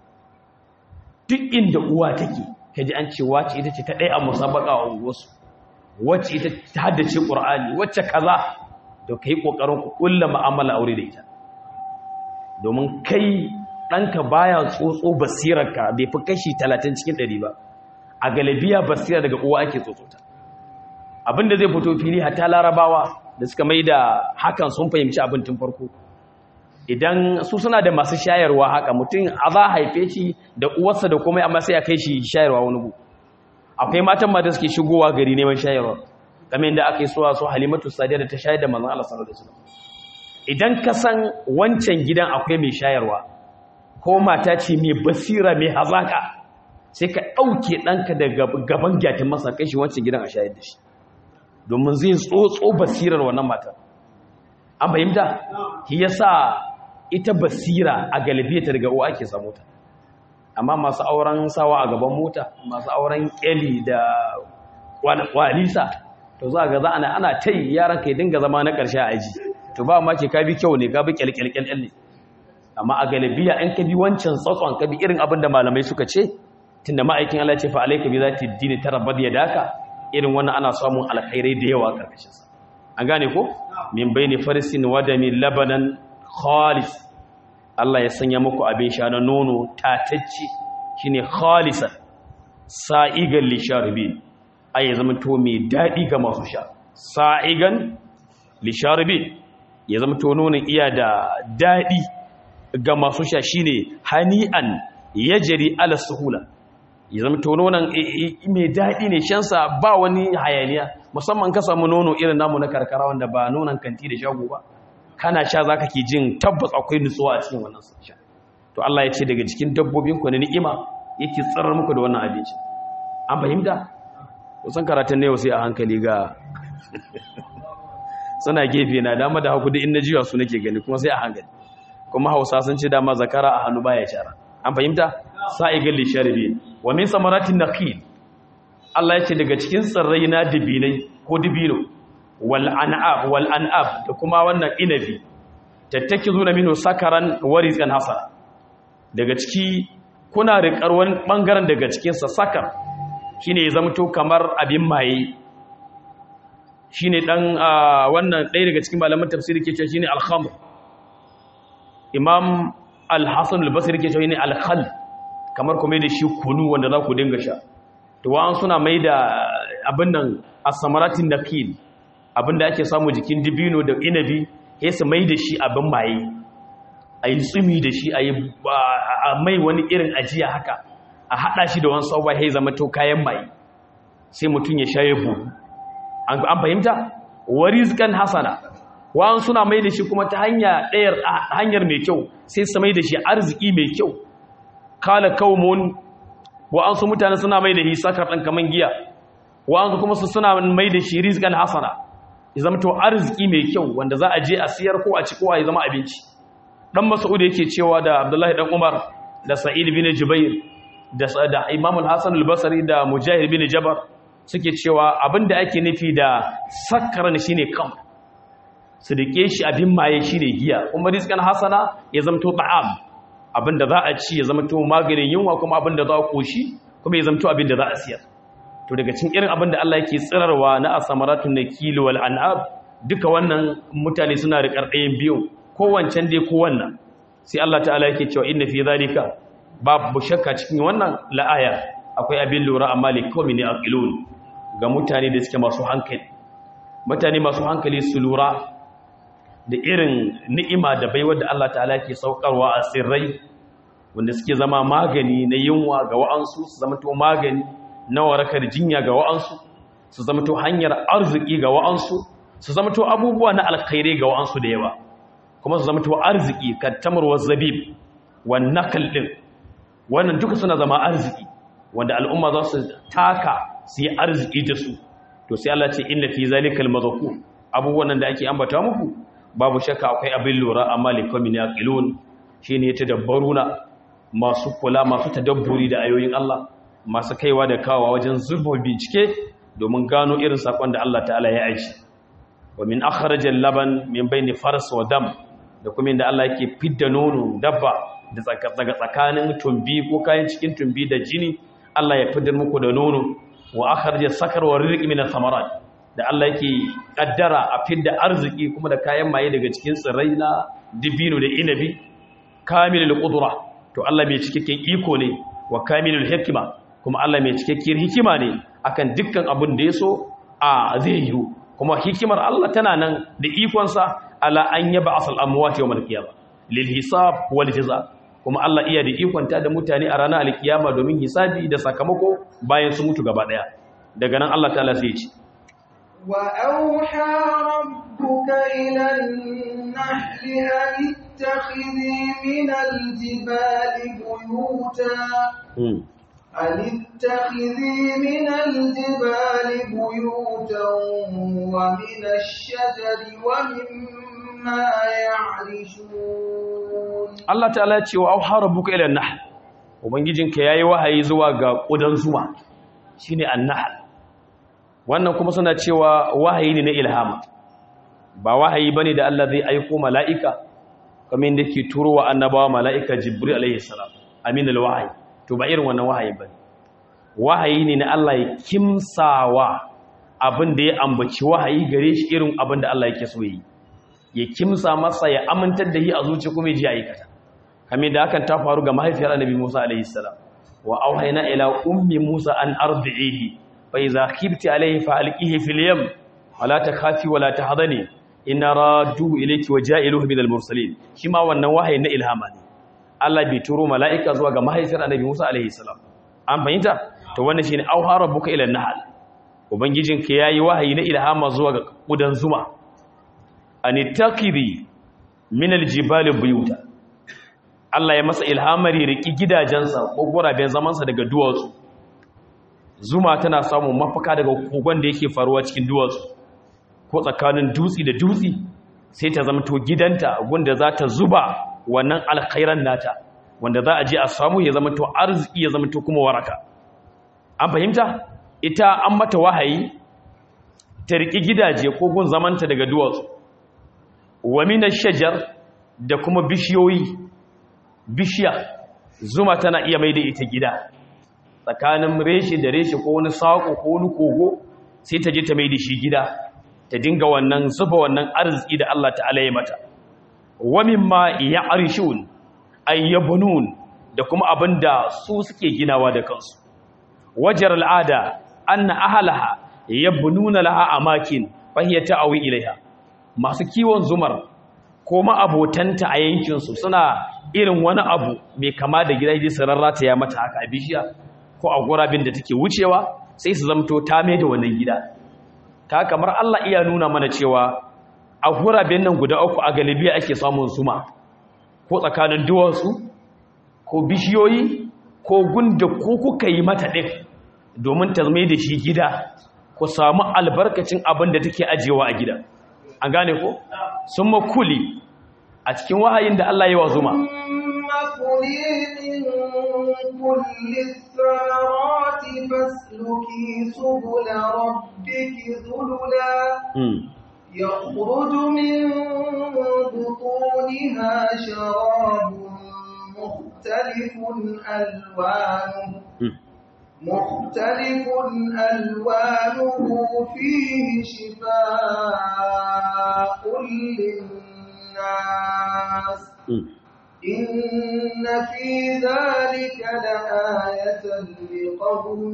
duk inda uwa take kaji an ce wace ita ce ta ɗaya a musabaka a unguwarsu wacce ita ta haddace ƙur'ani wacce kaza da ka yi ƙoƙarin ku ƙulla ma'amala aure da ita domin kai ɗanka baya tsotso basirarka bai fi kashi talatin cikin ɗari ba a galibiya basira daga uwa ake tsotsota abinda zai fito fili hatta larabawa da suka mai da hakan sun fahimci abin tun farko idan su suna da masu shayarwa haka mutum a za haife shi da uwarsa da komai amma sai a kai shi shayarwa wani gu akwai matan ma da suke shigowa gari neman shayarwa kamar yadda aka yi suwa su halimatu sadiya da ta shayar da manzon Allah sallallahu alaihi wasallam idan ka san wancan gidan akwai mai shayarwa ko mata ce mai basira mai hazaka sai ka ɗauke ɗanka daga gaban gyatin masa kai shi wancan gidan a shayar da shi domin zai tsotso basirar wannan mata an fahimta shi yasa ita basira a galibiyata daga uwa ake samu ta amma masu auren sawa a gaban mota masu auren kyali da walisa to za ga za ana ana tai yaran kai dinga zama na ƙarshe a aji to ba ma ke ka bi kyau ne ka bi kyalkyalkyal ne amma a galibiya in ka bi wancan tsatson ka bi irin abin da malamai suka ce tunda ma'aikin Allah ce fa alayka bi zati dini tarabbad yadaka irin wannan ana samun alkhairai da yawa a karkashin sa an gane ko min baini farsin wadami labanan khalis Allah ya sanya muku abin sha na nono tatacce shine khalisan sa'igan lisharibin ai ya zama to mai dadi ga masu sha sa'igan lisharibin ya zama to nonon iya da dadi ga masu sha shine hani'an yajri ala suhula ya zama to nonon mai dadi ne shansa ba wani hayaniya musamman ka samu nono irin namu na karkara wanda ba nonon kanti da shago ba kana sha zaka ke jin tabbas akwai nutsuwa a cikin wannan sha to Allah ya ce daga cikin dabbobin ku ne ni'ima yake tsirar muku da wannan abinci an fahimta kusan karatun ne sai a hankali ga suna gefe na dama da haku duk in jiwa su nake gani kuma sai a hankali kuma Hausa sun ce dama zakara a hannu baya shara an fahimta sa'igal li sharibi wa min samaratin naqil Allah ya ce daga cikin tsirrai na dibinai ko dibino wal an'ab wal an'ab da kuma wannan inabi tattakizuna minhu sakaran wa rizqan hasana daga ciki kuna riƙar wani bangaren daga cikin sa sakar shine ya zamto kamar abin maye shine dan wannan ɗaya daga cikin malaman tafsiri ke cewa shine al-khamr imam al-hasan al-basri ke cewa shine al-khal kamar kuma da shi kunu wanda za ku dinga sha to wa'an suna mai da abin nan as-samaratin naqil abinda ake samu jikin dibino da inabi ya su mai da shi abin maye a yi tsumi da shi a mai wani irin ajiya haka a haɗa shi da wani sauwa ya zama to kayan maye sai mutum ya sha yabo an fahimta warizkan hasana wa'an suna mai da shi kuma ta hanyar mai kyau sai su mai da shi arziki mai kyau kala kawmun wa'ansu mutane suna mai da shi sakar ɗan kaman giya wa'ansu kuma su suna mai da shi rizkan hasana ya zama to arziki mai kyau wanda za a je a siyar ko a ci ko a zama abinci dan mas'ud yake cewa da abdullahi dan umar da sa'id bin jubair da da imam al-hasan al-basri da mujahid bin jabar suke cewa abinda ake nufi da sakkaran shine kam su dake shi abin maye shine giya kuma rizqan hasana ya zama to ta'am abinda za a ci ya zama to maganin yunwa kuma abinda za a koshi kuma ya zama to abinda za a siyar to daga cikin irin abin da Allah yake tsirarwa na asamaratun nakil wal an'ab duka wannan mutane suna riƙar ɗayan biyu ko wancan dai ko wannan sai Allah ta'ala yake cewa inna fi zalika babu shakka cikin wannan la'aya akwai abin lura amma li qaumin yaqilun ga mutane da suke masu hankali mutane masu hankali su lura da irin ni'ima da baiwar da Allah ta'ala yake saukarwa a sirrai wanda suke zama magani na yunwa ga wa'ansu su zama to magani na warakar jinya ga wa'ansu su zama to hanyar arziki ga wa'ansu su zama to abubuwa na alkhairai ga wa'ansu da yawa kuma su zama to arziki kattamar wa zabib wan nakal din wannan duka suna zama arziki wanda al'umma za su taka su yi arziki da su to sai Allah ce inna fi zalikal mazkur abubuwan nan da ake ambata muku babu shakka akwai abin lura amma likamin yaqilun shine tadabbaruna masu kula masu tadabburi da ayoyin Allah masu kaiwa da kawa wajen zurfa bincike domin gano irin sakon da Allah ta'ala ya aiki wa min akhrajal laban min bayni fars wa dam da kuma inda Allah yake fidda nono dabba da daga tsakanin tumbi ko kayan cikin tumbi da jini Allah ya fidda muku da nono wa akhraj sakar wa rizqi min thamarat da Allah yake kaddara a fidda arziki kuma da kayan maye daga cikin tsirrai na dibino da inabi kamilul qudra to Allah mai cikakken iko ne wa kamilul hikma kuma Allah mai cikakkiyar hikima ne akan dukkan abin da yaso a zai yi kuma hikimar Allah tana nan da ikonsa ala an yaba asal amwati yawmal qiyamah lil hisab wal jazaa kuma Allah iya da ikonta da mutane a ranar alkiyama domin hisabi da sakamako bayan su mutu gaba daya daga nan Allah ta'ala sai ya ce وأوحى ربك إلى النحل أن اتخذي من الجبال بيوتا أن اتخذي من الجبال بيوتا ومن الشجر ومما يعرشون Allah ta'ala ya ce wa auha rabbuka ila an-nahl ubangijinka yayi wahayi zuwa ga kudan zuma shine an-nahl wannan kuma suna cewa wahayi ne na ilhama ba wahayi bane da Allah zai aiko mala'ika kamar yadda ke turo wa annabawa mala'ika jibril alaihi salam aminul wahayi to ba irin wannan wahayi bane wahayi ne na Allah ya kimsawa abin da ya ambaci wahayi gare shi irin abin da Allah yake so yi ya kimsa masa ya amintar da shi a zuci kuma ya ji aikata kamar da hakan ta faru ga mahaifiyar annabi Musa alaihi salam wa auhayna ila ummi Musa an ardihi fa idza khifti alaihi fa alqihi fil yam wala takhafi wala tahzani inna raddu ilayki wa ja'iluhu minal mursalin shi ma wannan wahayi na ilhama ne Allah bai turo mala'ika zuwa ga mahaifiyar annabi Musa alaihi salam an fahimta to wannan shine auha rabbuka ila an-nahl ubangijinka yayi wahayi na ilhama zuwa ga kudan zuma anitakiri min aljibali buyuta Allah ya masa ilhamari riki gidajensa ko guraben zamansa daga duwatsu zuma tana samun mafaka daga kogon da yake faruwa cikin duwatsu ko tsakanin dutsi da dutsi sai ta zamto gidanta gunda za ta zuba wannan alkhairan nata wanda za a je a samu ya zamto arziki ya zamto kuma waraka an fahimta ita an mata wahayi ta riki gidaje ko gun zamanta daga duwatsu wa mina shajar da kuma bishiyoyi bishiya zuma tana iya mai da ita gida tsakanin reshe da reshe ko wani saƙo ko wani kogo sai ta je ta mai da shi gida ta dinga wannan zuba wannan arziki da Allah ta'ala ya mata wa mimma ya'rishun ayyabunun da kuma abinda su suke ginawa da kansu wajar al'ada anna ahlaha yabnuna laha amakin fa hiya ta'awi ilaiha masu kiwon zumar ko ma'abotanta a yankinsu suna irin wani abu mai kama da gidaje su rarrata ya mata haka a bishiya ko a gurabin da take wucewa sai su zamto ta mai da wannan gida ta kamar Allah iya nuna mana cewa a gurabin nan guda uku a galibiya ake samun zuma ko tsakanin duwatsu ko bishiyoyi ko gunda ko kuka yi mata ɗin domin ta mai da shi gida ku samu albarkacin abin da take ajiyewa a gida an gane ko sun makuli a cikin wahayin da Allah yi wa zuma يخرج من بطونها شراب مختلف ألوانه مختلف ألوانه فيه شفاء للناس إن في ذلك لآية لقوم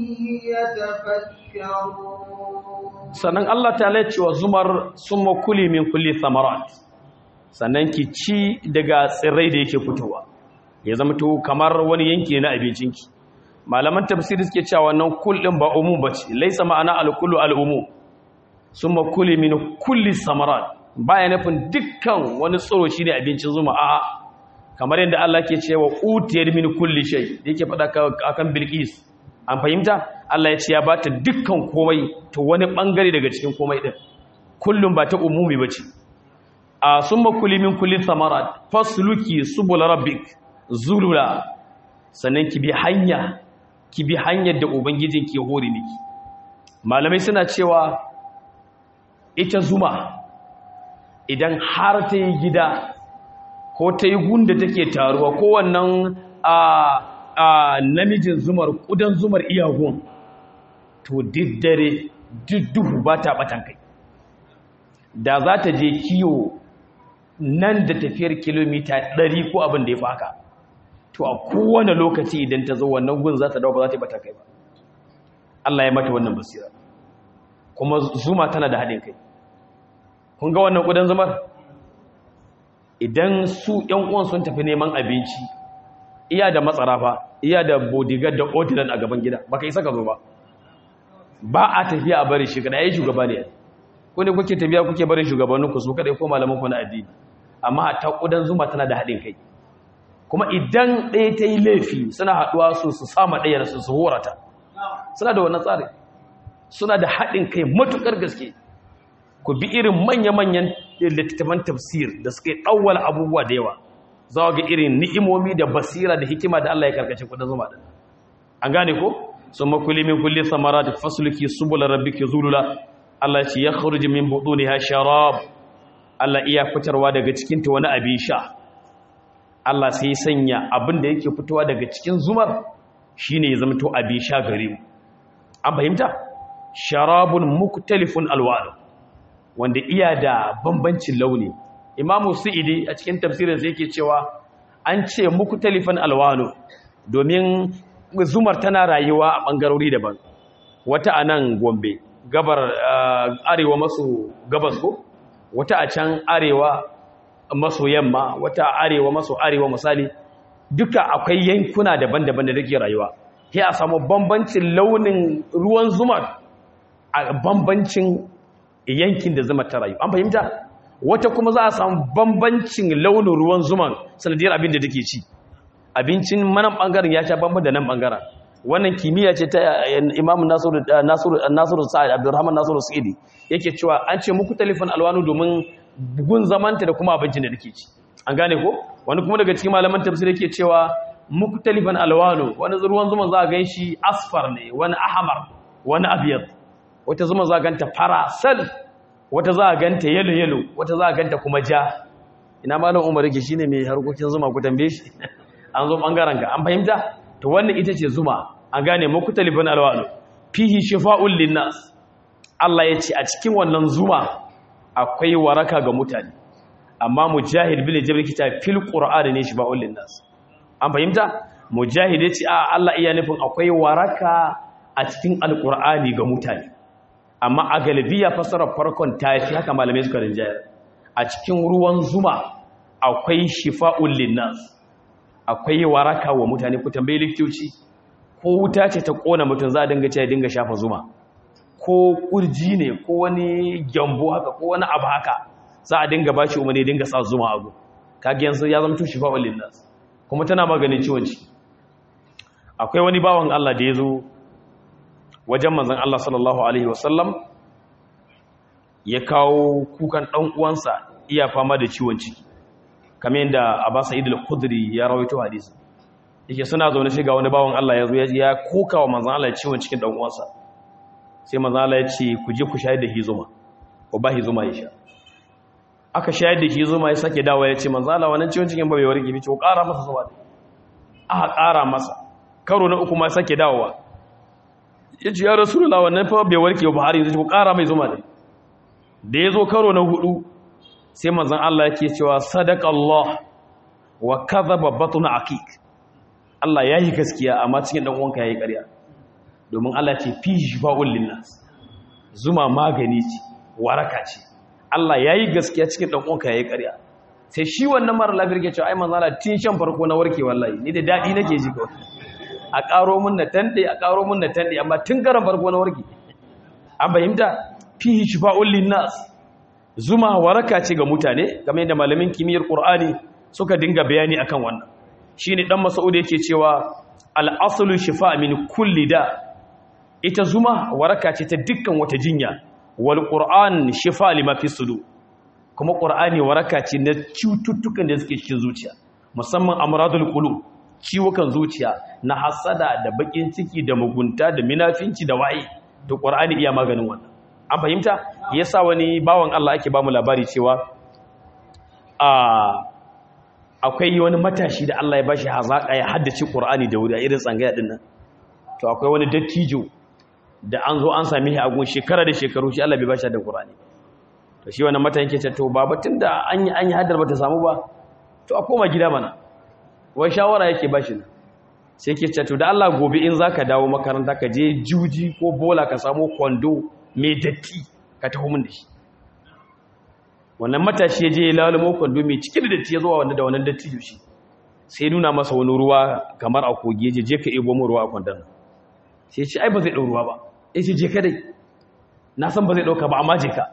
يتفكرون sannan Allah ta cewa zumar sun makuli min kulli samarat sannan ki ci daga tsirrai da yake fitowa ya zama to kamar wani yanki na abincinki malaman tafsiri suke cewa wannan kul din ba umum bace laisa ma'ana al-kullu al-umum summa kuli min kulli samarat baya nufin dukkan wani tsoro shine abincin zuma a'a kamar yadda Allah ke cewa utiyar min kulli shay yake faɗa akan bilqis an fahimta Allah ya ce ya bata dukkan komai to wani bangare daga cikin komai din kullum ba ta umumi bace a summa kuli min kulli samarat fasluki subul rabbik zulula sannan ki bi hanya ki bi hanyar da ubangijin ke hore miki malamai suna cewa ita zuma idan har ta yi gida ko ta yi gunda take taruwa ko wannan a namijin zumar kudan zumar iyagun to diddare dudduhu ba ta batan kai da za ta je kiyo nan da tafiyar kilomita 100 ko abin da ya fi haka to a kowane lokaci idan ta zo wannan gun za ta dawo ba za ta bata kai ba Allah ya mata wannan basira kuma zuma tana da haɗin kai kun ga wannan ƙudan zumar idan su ‘yan uwan sun tafi neman abinci iya da matsara fa iya da bodyguard da ordinance a gaban gida ba ka isa ka zo ba ba a tafiya a bari shi kada ya yi shugaba ne ko ne kuke tafiya kuke barin shugabanninku su kadai ko malamanku na addini amma ta ƙudan zuma tana da haɗin kai kuma idan ɗaya ta yi laifi suna haɗuwa su su sama ɗaya su su horata suna da wannan tsari suna da haɗin kai matuƙar gaske ku bi irin manya-manyan littattafan tafsir da suka yi ɗauwal abubuwa da yawa za ga irin ni'imomi da basira da hikima da Allah ya karkace kudin zuma ɗin an gane ko sun makuli min kulli samara da fasulki subula rabbiki zulula Allah ce ya kharuji min buduniha sharab Allah iya fitarwa daga cikin ta wani abin sha Allah sai sanya abin da yake fitowa daga cikin zumar shine ya zama to abin sha gare mu an fahimta sharabun muktalifun alwanu wanda iya da bambancin launi imamu su'idi a cikin tafsirin sai yake cewa an ce muktalifan alwanu domin zumar tana rayuwa a bangarori daban wata a nan gombe gabar arewa maso gabas ko wata a can arewa maso yamma wata arewa maso arewa misali duka akwai yankuna daban-daban da take rayuwa sai a samu bambancin launin ruwan zumar a bambancin yankin da zuma ta rayu an fahimta wata kuma za a samu bambancin launin ruwan zuman sanadiyar abin da take ci abincin manan bangaren ya sha bamban da nan bangaren wannan kimiyya ce ta imamu nasiru nasiru sa'id abdurrahman nasiru sa'idi yake cewa an ce muku talifan alwanu domin gun zamanta da kuma abincin da take ci an gane ko wani kuma daga cikin malaman tafsir yake cewa muku talifan alwanu wani ruwan zuman za a gan shi asfar ne wani ahmar wani abyad wata zuma za a ganta fara sal wata za a ganta yalo yalo wata za a ganta kuma ja ina malam umar yake shine mai harkokin zuma ku tambaye shi an zo bangaren ka an fahimta to wannan ita ce zuma an gane muku talifan alwanu fihi shifa'un linnas Allah ya ce a cikin wannan zuma akwai waraka ga mutane amma mujahid bin jabir kita fil qur'ani ne shifa'un linnas an fahimta mujahid ya ce a Allah iya nufin akwai waraka a cikin alqur'ani ga mutane amma a galibiya fasarar farkon ta fi haka malamai suka rinjayar a cikin ruwan zuma akwai shifa'un linnas akwai waraka wa mutane ku tambayi likitoci ko wuta ce ta kona mutum za a dinga ce ya dinga shafa zuma ko kurji ne ko wani gyambo haka ko wani abu haka za a dinga bashi umarni dinga sa zuma abu kage yanzu ya zama shifa'un linnas kuma tana maganin ciwon ciki akwai wani bawan Allah da ya zo wajen manzan Allah sallallahu Alaihi wasallam ya kawo kukan ɗan uwansa iya fama da ciwon ciki kamar yadda Abbas Sa'id al-Khudri ya rawaito hadisi yake suna zaune shi ga wani bawan Allah ya zo ya koka wa manzan Allah ciwon cikin ɗan uwansa sai manzan Allah ya ce ku je ku shayar da hizuma ko ba hizuma ya sha aka shayar da hizuma ya sake dawo ya ce manzan Allah wannan ciwon cikin ba bai warke bi ce ko ƙara masa zuma aka ƙara masa karo na uku ma sake dawowa ya ce ya rasulullah wannan fa bai warke ba har yanzu ku ƙara mai zuma ne da ya zo karo na hudu sai manzon Allah yake cewa sadaka Allah wa kadhaba batun aqiq Allah yayi gaskiya amma cikin dan uwanka yayi ƙarya domin Allah ce fi shifa'ul linnas zuma magani ce waraka ce Allah yayi gaskiya cikin dan uwanka yayi ƙarya sai shi wannan mara lafiyar ke cewa ai manzon Allah tun shan farko na warke wallahi ni da dadi nake ji kawai a ƙaro mun na tanɗe a ƙaro mun na tanɗe amma tun karan farko na warke an fahimta fihi shifa'un linnas zuma waraka ce ga mutane game da malamin kimiyyar qur'ani suka dinga bayani akan wannan shine dan mas'ud yake cewa al-aslu shifa' min kulli da ita zuma waraka ce ta dukkan wata jinya wal qur'an shifa' lima fi sudur kuma qur'ani waraka ce na cututtukan da suke cikin zuciya musamman amradul qulub ciwukan zuciya na hasada da bakin ciki da mugunta da minafinci da waye to qur'ani iya maganin wannan an fahimta yasa wani bawan Allah ake bamu labari cewa akwai wani matashi da Allah ya bashi hazaka ya haddace Qur'ani da wuri a irin tsangaya din nan to akwai wani dattijo da an zo an sami shi a gun shekara da shekaru shi Allah bai bashi da Qur'ani to shi wannan matan yake ce to baba tunda an yi an yi haddar bata samu ba to a koma gida mana wai shawara yake bashi ne sai ke ce to da Allah gobe in zaka dawo makaranta ka je juji ko bola ka samu kwando mai datti ka taho min da shi wannan matashi ya je ya lalumo kwando mai cike da datti ya zuwa wanda da wannan datti shi sai nuna masa wani ruwa kamar a kogi ya je je ka ebo mu ruwa a kwandon sai ce ai ba zai ɗau ruwa ba ya ce je ka dai na san ba zai ɗauka ba amma je ka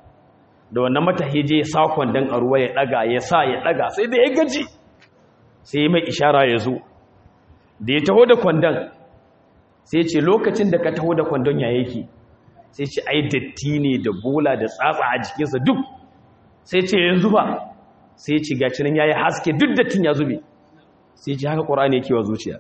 da wannan matashi je ya sa kwandon a ruwa ya ɗaga ya sa ya ɗaga sai da ya gaji sai ya mai ishara ya zo da ya taho da kwandon sai ce lokacin da ka taho da kwandon ya yake sai ce ai datti ne da bola da tsatsa a jikinsa duk sai ce yanzu ba sai ce gaci nan yayi haske duk dattin ya zube sai ce haka qur'ani yake wa zuciya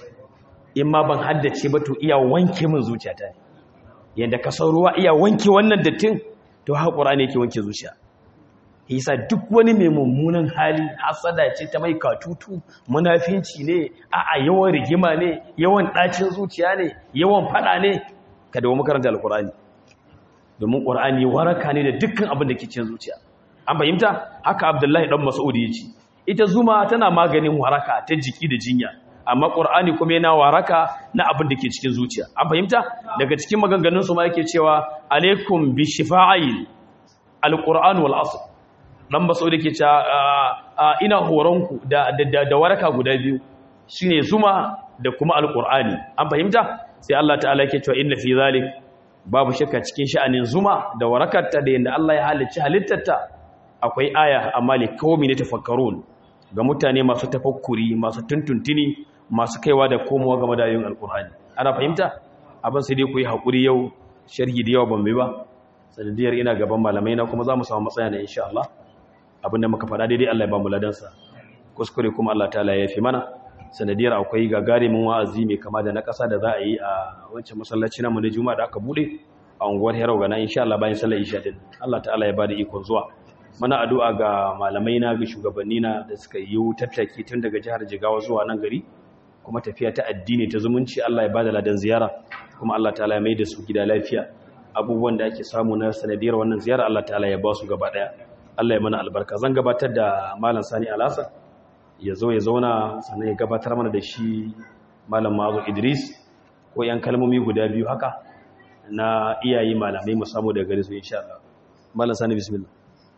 in ma ban haddace ba to iya wanke min zuciyata ne yanda ka san ruwa iya wanke wannan dattin to haka qur'ani yake wanke zuciya yasa duk wani mai mummunan hali hasada ce ta mai katutu munafinci ne a'a yawan rigima ne yawan dacin zuciya ne yawan fada ne ka dawo makaranta alqur'ani domin qur'ani waraka ne da dukkan abin da ke cikin zuciya an fahimta haka abdullahi dan mas'ud yace ita zuma tana maganin waraka ta jiki da jinya amma qur'ani kuma yana waraka na abin da ke cikin zuciya an fahimta daga cikin maganganun su ma yake cewa alaikum bi shifa'il alqur'an wal asr dan mas'ud yake cewa ina horonku da da waraka guda biyu shine zuma da kuma alqur'ani an fahimta sai Allah ta'ala yake cewa inna fi zalik babu shakka cikin sha'anin zuma da warakarta da yanda Allah ya halicci halittarta akwai aya amma li qaumi ne tafakkarun ga mutane masu tafakkuri masu tuntuntuni masu kaiwa da komowa game da ayoyin alqur'ani ana fahimta abin sai dai ku yi hakuri yau sharhi da yawa ban bi ba sanadiyar ina gaban malamai na kuma za mu samu matsaya na insha Allah abinda muka faɗa daidai Allah ya ba mu ladansa kuskure kuma Allah ta'ala ya fi mana sanadiyar akwai gagarumin wa'azi mai kama da na ƙasa da za a yi a wancan masallaci namu na juma'a da aka bude a unguwar Herau ga na insha Allah bayan sallar isha din Allah ta'ala ya bada ikon zuwa muna addu'a ga malamai na ga shugabanni na da suka yi tattaki tun daga jihar Jigawa zuwa nan gari kuma tafiya ta addini ta zumunci Allah ya bada ladan ziyara kuma Allah ta'ala ya mai da su gida lafiya abubuwan da ake samu na sanadiyar wannan ziyara Allah ta'ala ya ba su gaba daya Allah ya mana albarka zan gabatar da malam Sani Alasa ya zo ya zauna sannan ya gabatar mana da shi malam Mazu Idris ko yan kalmomi guda biyu haka na iyayi malamai mu samu daga gare su insha Allah malam Sani bismillah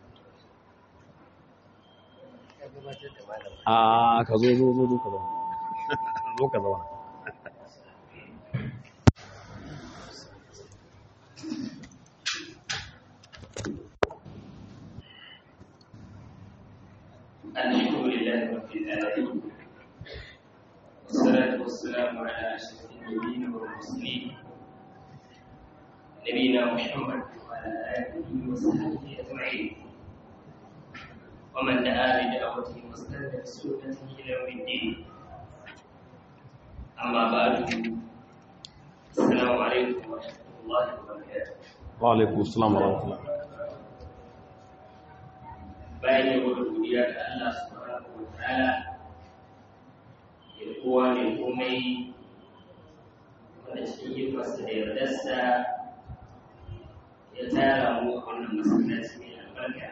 a ka zo zo zo zo ka zauna zo ka zauna الحمد لله رب العالمين والصلاة والسلام على أشرف النبيين والمرسلين نبينا محمد وعلى آله وصحبه أجمعين ومن دعا بدعوته واستنى بسنته إلى يوم الدين أما بعد السلام عليكم ورحمة الله وبركاته وعليكم السلام ورحمة الله bayan yabo da godiya ga Allah subhanahu wa ta'ala ya kowa mai komai wanda cikin hikimarsa da yardarsa ya tara mu a wannan masallaci mai albarka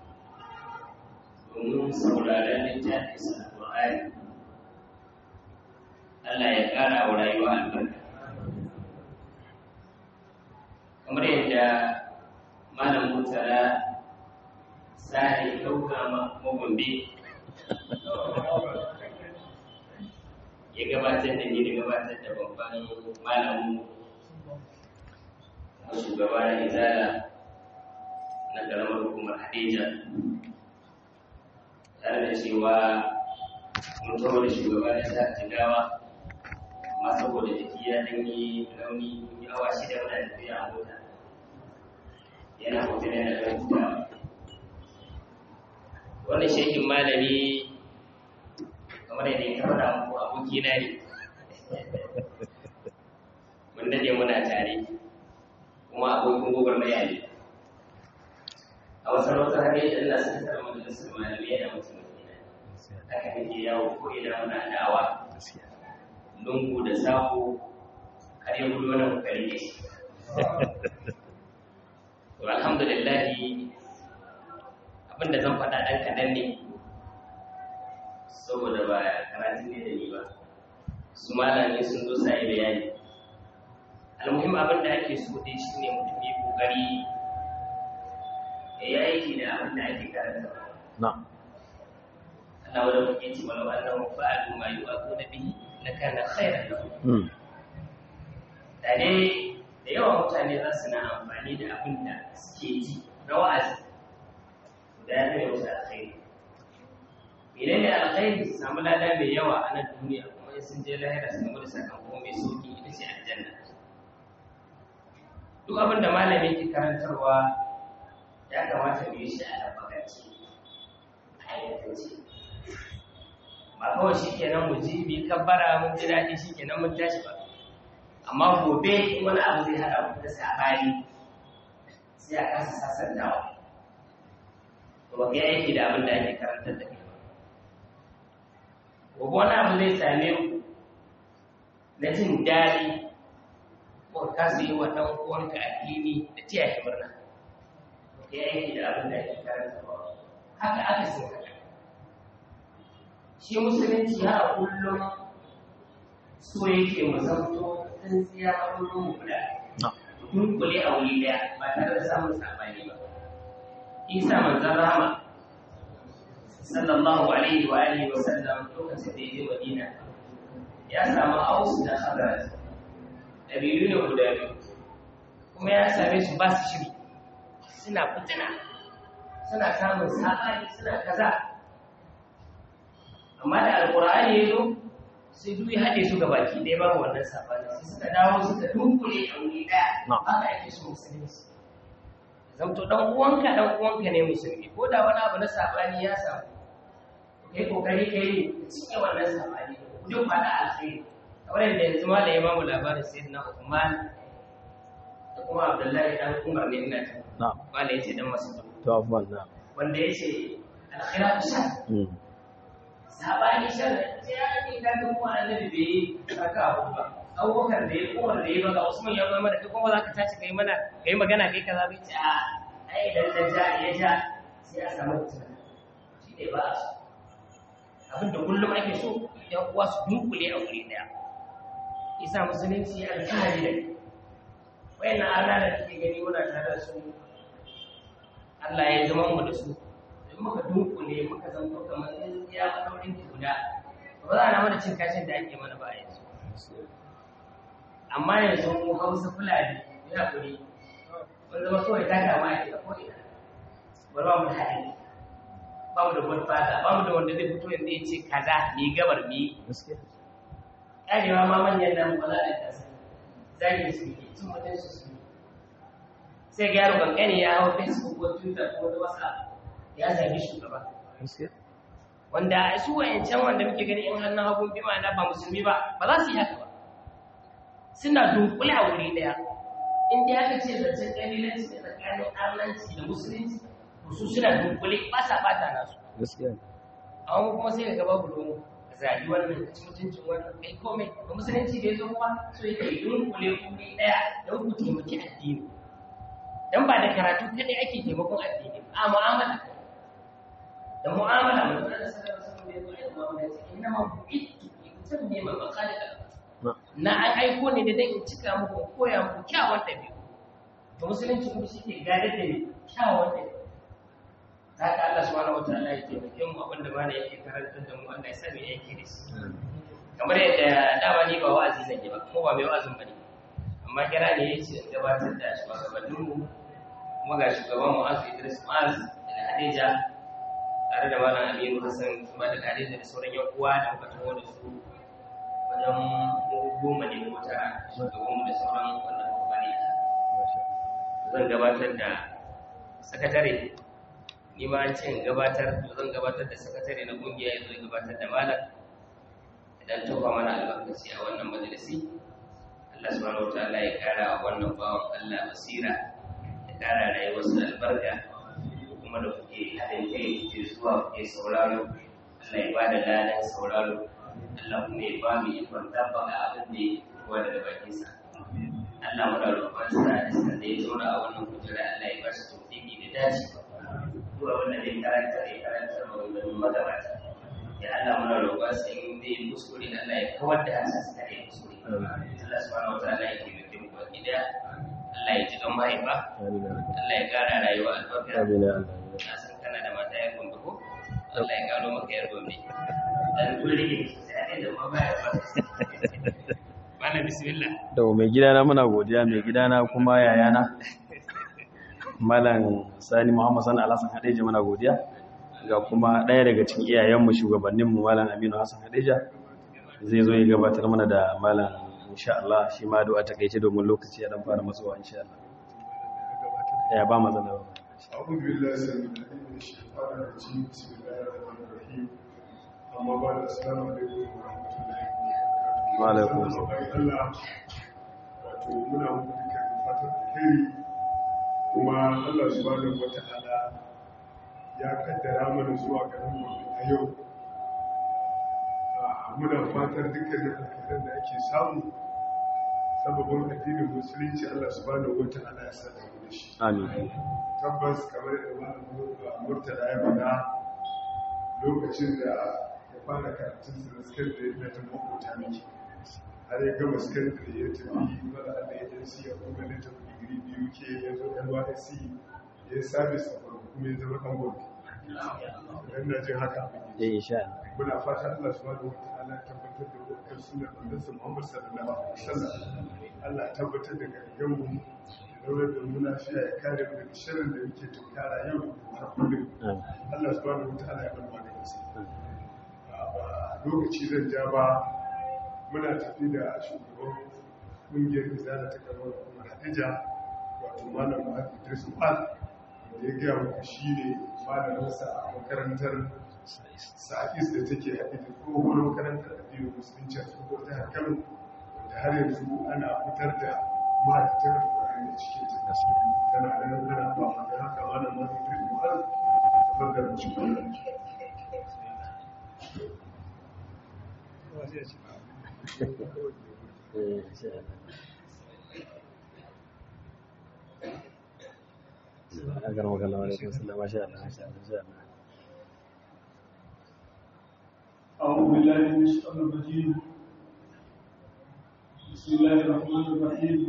domin sauraron littafin sa Qur'ani Allah ya ƙara wa rayuwa albarka kamar yadda malam Murtala sai ɗauka magombe ya gabatar da ni da gabatar da babban malamu na shugaba na izala na ƙaramar hukumar hadija tare da cewa mun kawo da shugaba na jihar jigawa amma saboda jiki ya ɗan yi rauni mun yi awa shida muna tafiya a mota yana hoton yana ɗan hutawa wannan shekin malami kamar yadda ya faɗa muku abokina ne mun dade muna tare kuma abokin gwagwarmaya ne a wasu rautar har yadda Allah suka tara majalisar malamai yana mutum haka nake yawo ko ina muna da'awa lungu da sako har ya gudu wani kokari ne shi to alhamdulillah abinda zan faɗa ɗan kaɗan ne saboda ba karatun ne da ni ba su malami sun zo sa bayani almuhim abin da ake so dai shi ne mutum ya kokari ya yi aiki da abin da ake karanta na Allah wadda kuke ce walau annahu fa'alu ma yu'aquna bihi lakana khairan lahum da dai da yawan mutane za su na amfani da abin da suke ji na wa'azi da ya zai musu alkhairi idan da alkhairi su samu lada mai yawa a nan duniya kuma in sun je lahira su samu da sakamako mai sauki ita ce aljanna duk abin da malami ke karantarwa ya kamata mu yi shi a tabbakanci a ayyukanci ba kawai shi kenan mu ji mu yi kabbara mun ji daɗi shi kenan mun tashi ba amma gobe in wani abu zai haɗa mu da sabani sai a kasa sasantawa to ba kai aiki da abin da ake karantar da kai ba gobe wani abu zai same ku na jin daɗi ko ka su yi wa ɗan uwanka addini da tiya shi murna ba kai aiki da abin da ake karantar ba haka aka sai haka shi musulunci har a kullum so yake mu zanto tsintsiya a kullum mu guda dunkule a wuri daya ba tare da samun sabani ba isa manzon rama sallallahu alaihi wa alihi wa sallam lokacin da ya je madina ya samu aus da khazraj dabilu ne guda biyu kuma ya same su ba su shiri suna fitina suna samun sabani suna kaza amma da alkur'ani ya zo sai duk ya haɗe su gabaki ɗaya ba wannan sabani sai suka dawo suka dunkule a wuri ɗaya haka ake so musulunci zamto dan uwanka dan uwanka ne musulmi ko da wani abu na sabani ya samu kai kokari kai cike wannan sabani duk fada alkhairi kamar yadda yanzu ma da ya bamu labarin sayyidina Uthman da kuma Abdullahi dan Umar ne ina ta na'am wanda yace dan masu to afwan na wanda yace alkhiratu shar sabani shar sai ya ne ka ga mu annabi bai saka abu ba abubakar da ya umar da ya baka usman ya zama da kai kuma za ka tashi kai mana kai magana kai kaza bai ce a ai idan da ja ya ja sai a samu fitina shi ne ba a so abin da kullum ake so yan uwa su dunkule a wuri daya isa musulunci alfahari da wayannan Allah da kake gani muna tare da su Allah ya zama mu da su in muka dunkule muka zanto kamar ya madaurin guda ba za a na mana cin kashin da ake mana ba yanzu amma yanzu mu hausa fulani ya kuri mun zama kawai ta kama a ko ina ba ba mu da haɗin ba mu da wani fata ba mu da wanda zai fito yanzu ya ce kaza mi gabar mi ƙarewa ma manyan nan ba za a kasa zagi su ke cin mutum su su sai ga yaro kankani ya hau facebook ko twitter ko wani whatsapp ya zagi shugaba wanda su wayancan wanda muke gani in hannun hagun bi ma'ana ba musulmi ba ba za su yi haka ba suna dunkule a wuri daya in dai aka ce zancen ƙalilanci da tsakanin arnanci da musulunci to su suna dunkule ba sa bata nasu amma kuma sai ga babu domo ka zaɓi wannan ka ci mutuncin wannan kai komai ba musulunci da ya zo kuma so yake dunkule wuri daya don ku taimaki addini dan ba da karatu kadai ake taimakon addini a mu'amala da mu'amala mutum da sallallahu alaihi wasallam ya zo da mu'amala ya ce inna ma bu'itu mutum ne ma makalika na an aiko ne da dan in cika muku koya muku kyawun dabi'u to musulunci kuma shi ke gadar da kyawun dabi'u haka Allah subhanahu wataala ya taimake mu abin da bana yake karantar da mu Allah ya sa mu yake da shi kamar yadda dama ni ba wa'azi zan yi ba kuma ba mai wa'azin bane amma kira ne yace in gabatar da shugabannin mu kuma ga shugaban mu Azu Idris Maz da Hadija tare da malam Aminu Hassan kuma da Hadija da sauran yan uwa da muka taho da su wajen goma ne ko tara shugabanmu da sauran wannan kamfani zan gabatar da sakatare ni ma an ce in gabatar to zan gabatar da sakatare na kungiya ya zo gabatar da malam idan tofa mana albarkaci a wannan majalisi Allah subhanahu wataala ya kara wa wannan bawan Allah basira ya kara rayuwarsa albarka kuma kuma da kuke haɗin kai kuke zuwa kuke sauraro Allah ya ba da ladan sauraro Allah kuma ya ba mu ikon tabbaka abin da ya kowa daga bakinsa Allah muna roƙon sa da sa da ya zauna a wannan kujera Allah ya ba shi tawfiki da dace zuwa wannan da ya karanta da ya karanta maganganun magabata ya Allah muna roƙon sa in zai kuskure Allah ya kawar da hansa sa da ya kuskure Allah subhanahu wa ta'ala ya taimake mu baki daya Allah ya ji don mahaifa Allah ya ƙara rayuwa albarka na san kana da mata ya gombe ko Allah ya gano maka yar gombe dan kuri sai da ma baya ba Malam bismillah da mai gidana muna godiya mai gidana kuma yayana malam sani muhammad sani alhassan hadeja muna godiya ga kuma ɗaya daga cikin iyayenmu shugabanninmu malam aminu hassan hadeja zai zo ya gabatar mana da malam insha Allah shi ma du'a ta kaice domin lokaci ya dan fara matsuwa insha Allah ya ba matsala ba أعوذ بالله السميع العليم من الشيطان الرجيم بسم الله الرحمن الرحيم أما بعد السلام عليكم ورحمة الله وبركاته وعليكم السلام Allah wato muna muku dukkan fatan alheri kuma Allah subhanahu wata'ala ya kaddara mana zuwa garin mu a yau Ah, muna fatan dukkanin alkhairan da ake samu sababin addinin musulunci Allah subhanahu wata'ala ya sa da mu da shi amin tabbas kamar da malam murtala ya faɗa lokacin da ya fara karatun sa na sakandare na ta makota miki har ya gama sakandare ya tafi mara da agency ya kuma na tafi digiri biyu ke ya zo nysc ya yi sabis a farko kuma ya zama ɗan gobe idan na jin haka eh insha Allah muna fata Allah subhanahu wataala ya tabbatar da wakar sunan annabi Muhammad sallallahu alaihi wasallam Allah ya tabbatar da gargan mu ya daura da mu lafiya ya kare mu daga sharrin da yake tunkara yau har kullum amin Allah subhanahu wataala ya bar maganin sa ba lokaci zan ja ba muna tafi da shugaban kungiyar izala ta kamar kuma Hadija wato malam Muhammad Idris Al da ya gaya muku shi ne malaminsa a makarantar sa'is da take haɗe da tsohon makarantar addinin musulunci a tsohon jihar kano wanda har yanzu ana fitar da ma'aikatar alƙur'ani da cikin ta tana da nan tana ba ma da haka malam ma zai fi mu'ar tabbatar da shi eh insha Allah agar magana wa alaikum assalam masha Allah masha Allah insha Allah أعوذ بالله من الشيطان الرجيم بسم الله الرحمن الرحيم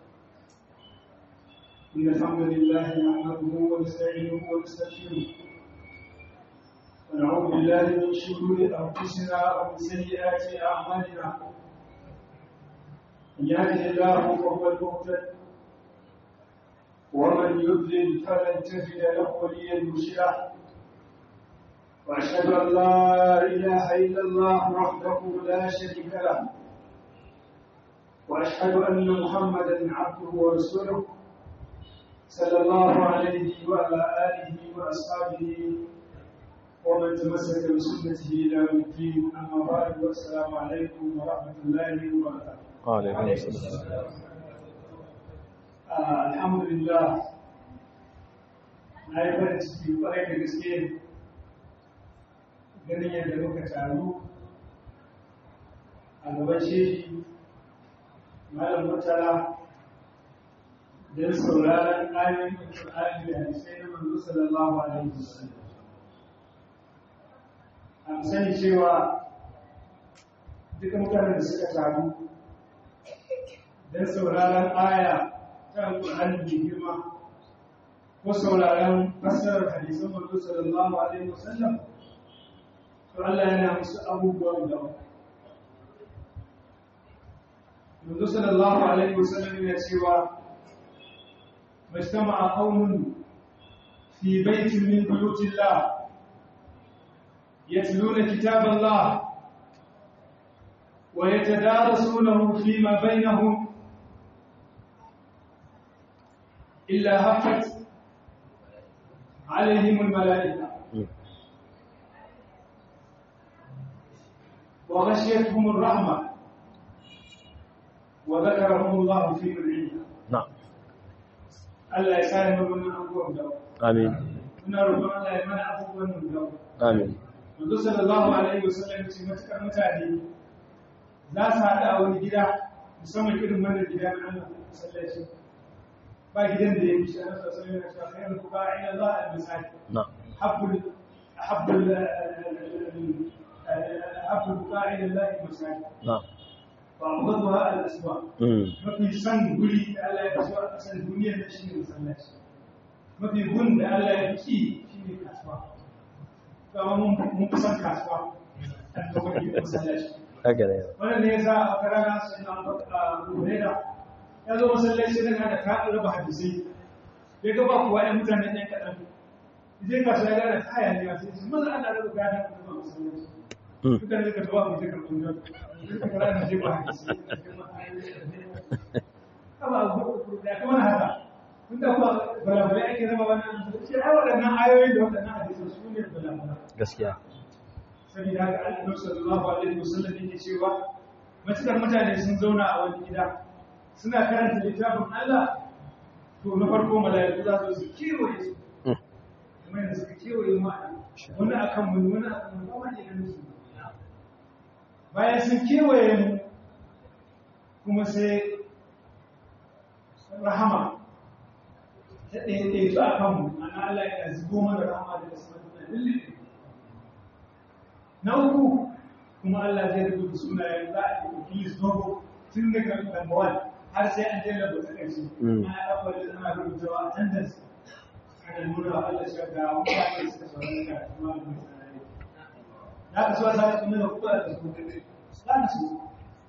إن الحمد لله نحمده ونستعينه ونستغفره ونعوذ بالله من شرور أنفسنا ومن سيئات أعمالنا من يهده الله فهو المهتد ومن يضلل فلن تجد له وليا مرشدا وأشهد أن لا إله إلا الله وحده لا شريك له وأشهد أن محمدا عبده ورسوله صلى الله عليه وعلى آله وأصحابه ومن تمسك بسنته إلى يوم الدين أما بعد والسلام عليكم ورحمة الله وبركاته وعليكم السلام آه الحمد لله na yi farin ciki kwarai da gaske ganin yadda muka taru a gaban shehi malam murtala don sauraron ayoyin Qur'ani da hadisai na manzo sallallahu alaihi wasallam an sani cewa duka mutanen da suka taru don sauraron aya ta Qur'ani mai girma ko sauraron fassarar hadisan manzo sallallahu alaihi wasallam to Allah yana musu abubuwan da manzo sallallahu alaihi wasallam yana cewa majtama'a qaumun fi baitin min buyutillah yatluna kitaballah wa yatadarasunahu fima bainahum illa haffat عليهم الملائكة وغشيتهم الرحمة وذكرهم الله في من عنده na'am Allah ya sa mu wannan abubuwan da amin muna roƙon Allah ya mana abubuwan nan da amin manzo sallallahu alaihi wasallam ce matukar mutane za su haɗa a wani gida musamman irin wannan gida na Allah masallaci ba gidan da ya fi shi Allah sallallahu alaihi wasallam khairu buqa'i ila Allah al-masajid na habbul habbul habbul buqa'i ila Allah al-masajid na wa abghadha al-aswaq mm mafi san guri da Allah ya kaso a ƙasar duniyar da shi ne masallaci mafi gun da Allah ya ki shi ne kasuwa kama mun fi san kasuwa a lokacin masallaci haka ne wannan ne yasa a karana sai na Hurairah ya zo masallaci daga da ka raba hadisi ya ga ba kuwa ɗan mutane ɗan kaɗan zai kasuwa ya gane kaya ne a sai shi maza ana raba kaya da kuma masallaci mutane ka tawa mu je karɓar jan duka kara da je ba hadisi kaba da kuma haka tun da kuma balabalai ake zama wannan shi ai waɗannan ayoyi da waɗannan hadisi su ne balabalai gaskiya saboda haka annabi sallallahu alaihi wasallam yake cewa matukar mutane sun zauna a wani gida suna karanta littafin Allah to na farko mala'iku za su kewaye su kuma yanzu suka kewaye mu wani akan mu wani akan mu kuma ne ganin su bayan sun kewaye mu kuma sai rahama ta ɗaya su a kanmu ana Allah ya zubo mana rahama daga sama da lullube na uku kuma Allah zai rubuta sunayen za a yi Iblis dogo tun daga number one har sai an jera ba ta ƙarshe ana ɗaukar da ana rubutawa a tantance ana nuna wa Allah shi ga mutane suka saurari ka kuma da mutane za ka so a sa kuma da kuka da su za ka so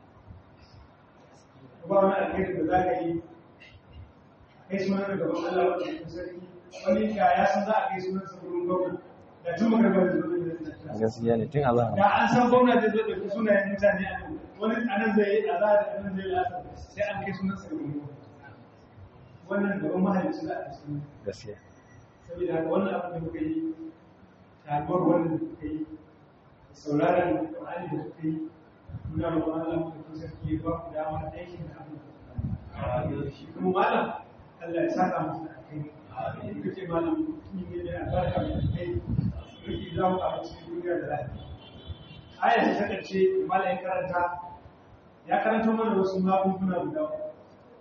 ba wani alheri da za ka yi kai sunan da gaban Allah wanda sarki wani ka ya san za a kai sunan sa gurin gwamnati da tun magarba da zuwa da gaskiya ne tun azan da an san gwamna zai zo ɗauki sunayen mutane a nan wani a nan zai yi a za a nan zai lasa sai an kai sunan sa gurin wannan gaban mahalicci za a kai sunan gaskiya saboda haka wannan abin da muka yi taruwar wannan da muka yi sauraron Qur'ani da muka yi muna roƙon Allah mu da sarki ya ba ku damar aikin da abin da shi kuma malam Allah ya saka musu da kai in kace malam mutum ne da albarka mai kai riki za mu a cikin duniya da lafiya aya ta kace malam ya karanta ya karanta mana wasu magunguna guda uku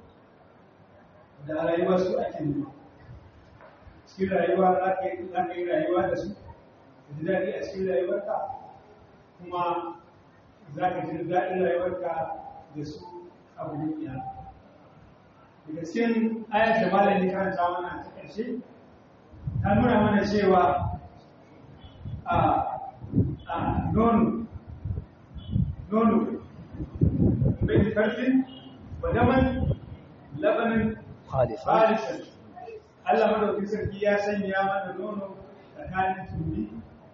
da rayuwa su ake nema cikin rayuwa za ka yi rayuwa da su ka ji daɗi a cikin rayuwarka kuma za ka ji daɗin rayuwarka da su abu ne iya daga cikin ayar da malam ya karanta mana ta ƙarshe ta nuna mana cewa a a nono nono mai karfin wadaman labanin khalifa khalisan Allah madaukin sarki ya sanya mana nono tsakanin tumbi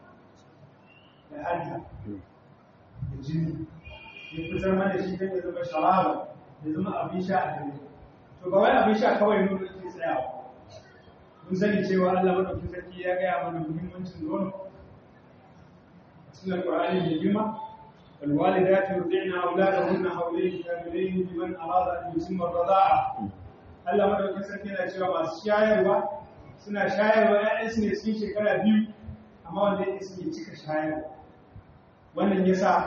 da hanta da jini ya fitar mana shi don ya zama sharaba ya zama abin sha a gare to ba wai abin sha kawai nono ke tsayawa mun sani cewa Allah madaukin sarki ya gaya mana muhimmancin nono sunan Qur'ani mai girma والوالدات يرضعن أولادهن حولين كاملين لمن أراد أن يتم الرضاعة Allah madaukakin sarki yana cewa masu shayarwa suna shayarwa ‘ya'yansu ne cikin shekara biyu amma wanda ya suke cika shayarwa wannan ya sa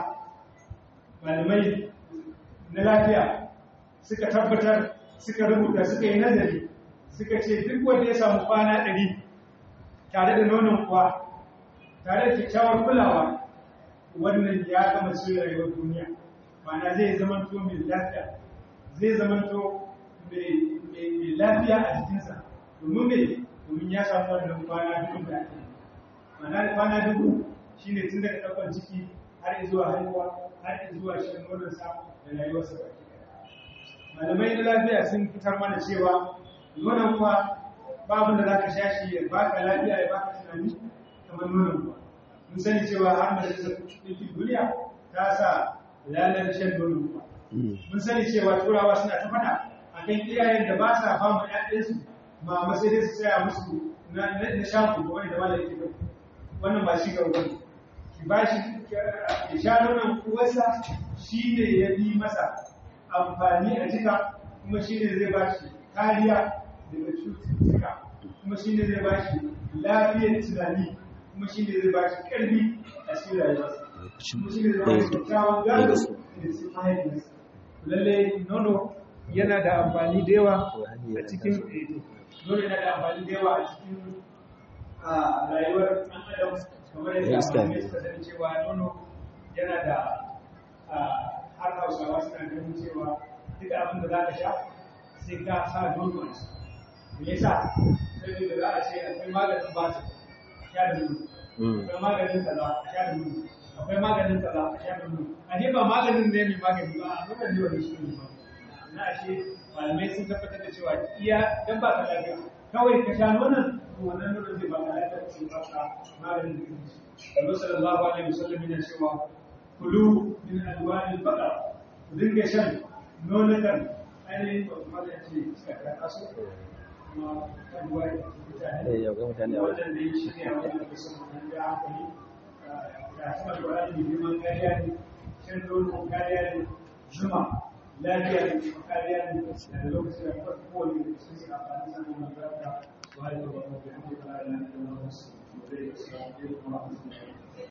malamai na lafiya suka tabbatar suka rubuta suka yi nazari suka ce duk wanda ya samu kwana ɗari tare da nonon kuwa tare da kyakkyawar kulawa wannan ya gama cikin rayuwar duniya ma'ana zai zamanto mai lafiya zai zamanto mai lafiya a jikinsa domin mai domin ya samu wannan kwana dubu da ake mana da kwana dubu shi ne tun daga ɗaukar ciki har zuwa haihuwa har zuwa shan nononsa da rayuwarsa baki malamai na lafiya sun fitar mana cewa nonon kuwa babu da za ka sha shi ya baka lafiya ya baka tunani kamar nonon kuwa mun sani cewa har majalisar ɗinkin duniya ta sa lalar shan nonon kuwa mun sani cewa turawa suna ta faɗa akan iyayen da ba sa ba mu ƴaƴansu ma masai dai su tsaya musu na na shafu ko wani da wala yake bai wannan ba shi gaba bane ki ba shi ya sha nonon uwarsa shi ne ya bi masa amfani a jika kuma shi ne zai ba shi kariya daga cututtuka kuma shi ne zai ba shi lafiyar tunani kuma shi ne zai ba shi ƙarfi a cikin rayuwarsa kuma shi ne zai ba shi kyakkyawan gado da cikin mahaifiyarsa lalle nono yana da amfani da yawa a cikin nono yana da amfani da yawa a cikin rayuwar ɗan adam kamar yadda amfani suka sani cewa nono yana da har hausawa suna ganin cewa duk abin da za ka sha sai ka sa nono a ciki me yasa saboda za a ce akwai maganin batir a sha da nono akwai maganin kaza a sha da nono akwai maganin kaza a sha da nono a ne ba maganin ne mai magani ba a nuna ne wani shi ne ba na ashe malamai sun tabbatar da cewa iya dan ba ka lafiya kawai ka sha nonon to wannan nonon zai ba ka lafiya sai ba ka maganin da kake shi Allah sallallahu alaihi wasallam yana cewa kulu min alwani baqar ku dinga shan nonukan ainihin ba kuma da ce suka karɓa su kuma kan wani mutane wannan da yi shi ne a wajen da sun mun da hankali da kuma alwani da neman kariya ne shan nono kariya ne zuma lafiya ne kuma kariya ne da lokacin da kuma kowane da sun suna amfani da nono da wani da wani da wani da wani da wani da wani da wani da wani da wani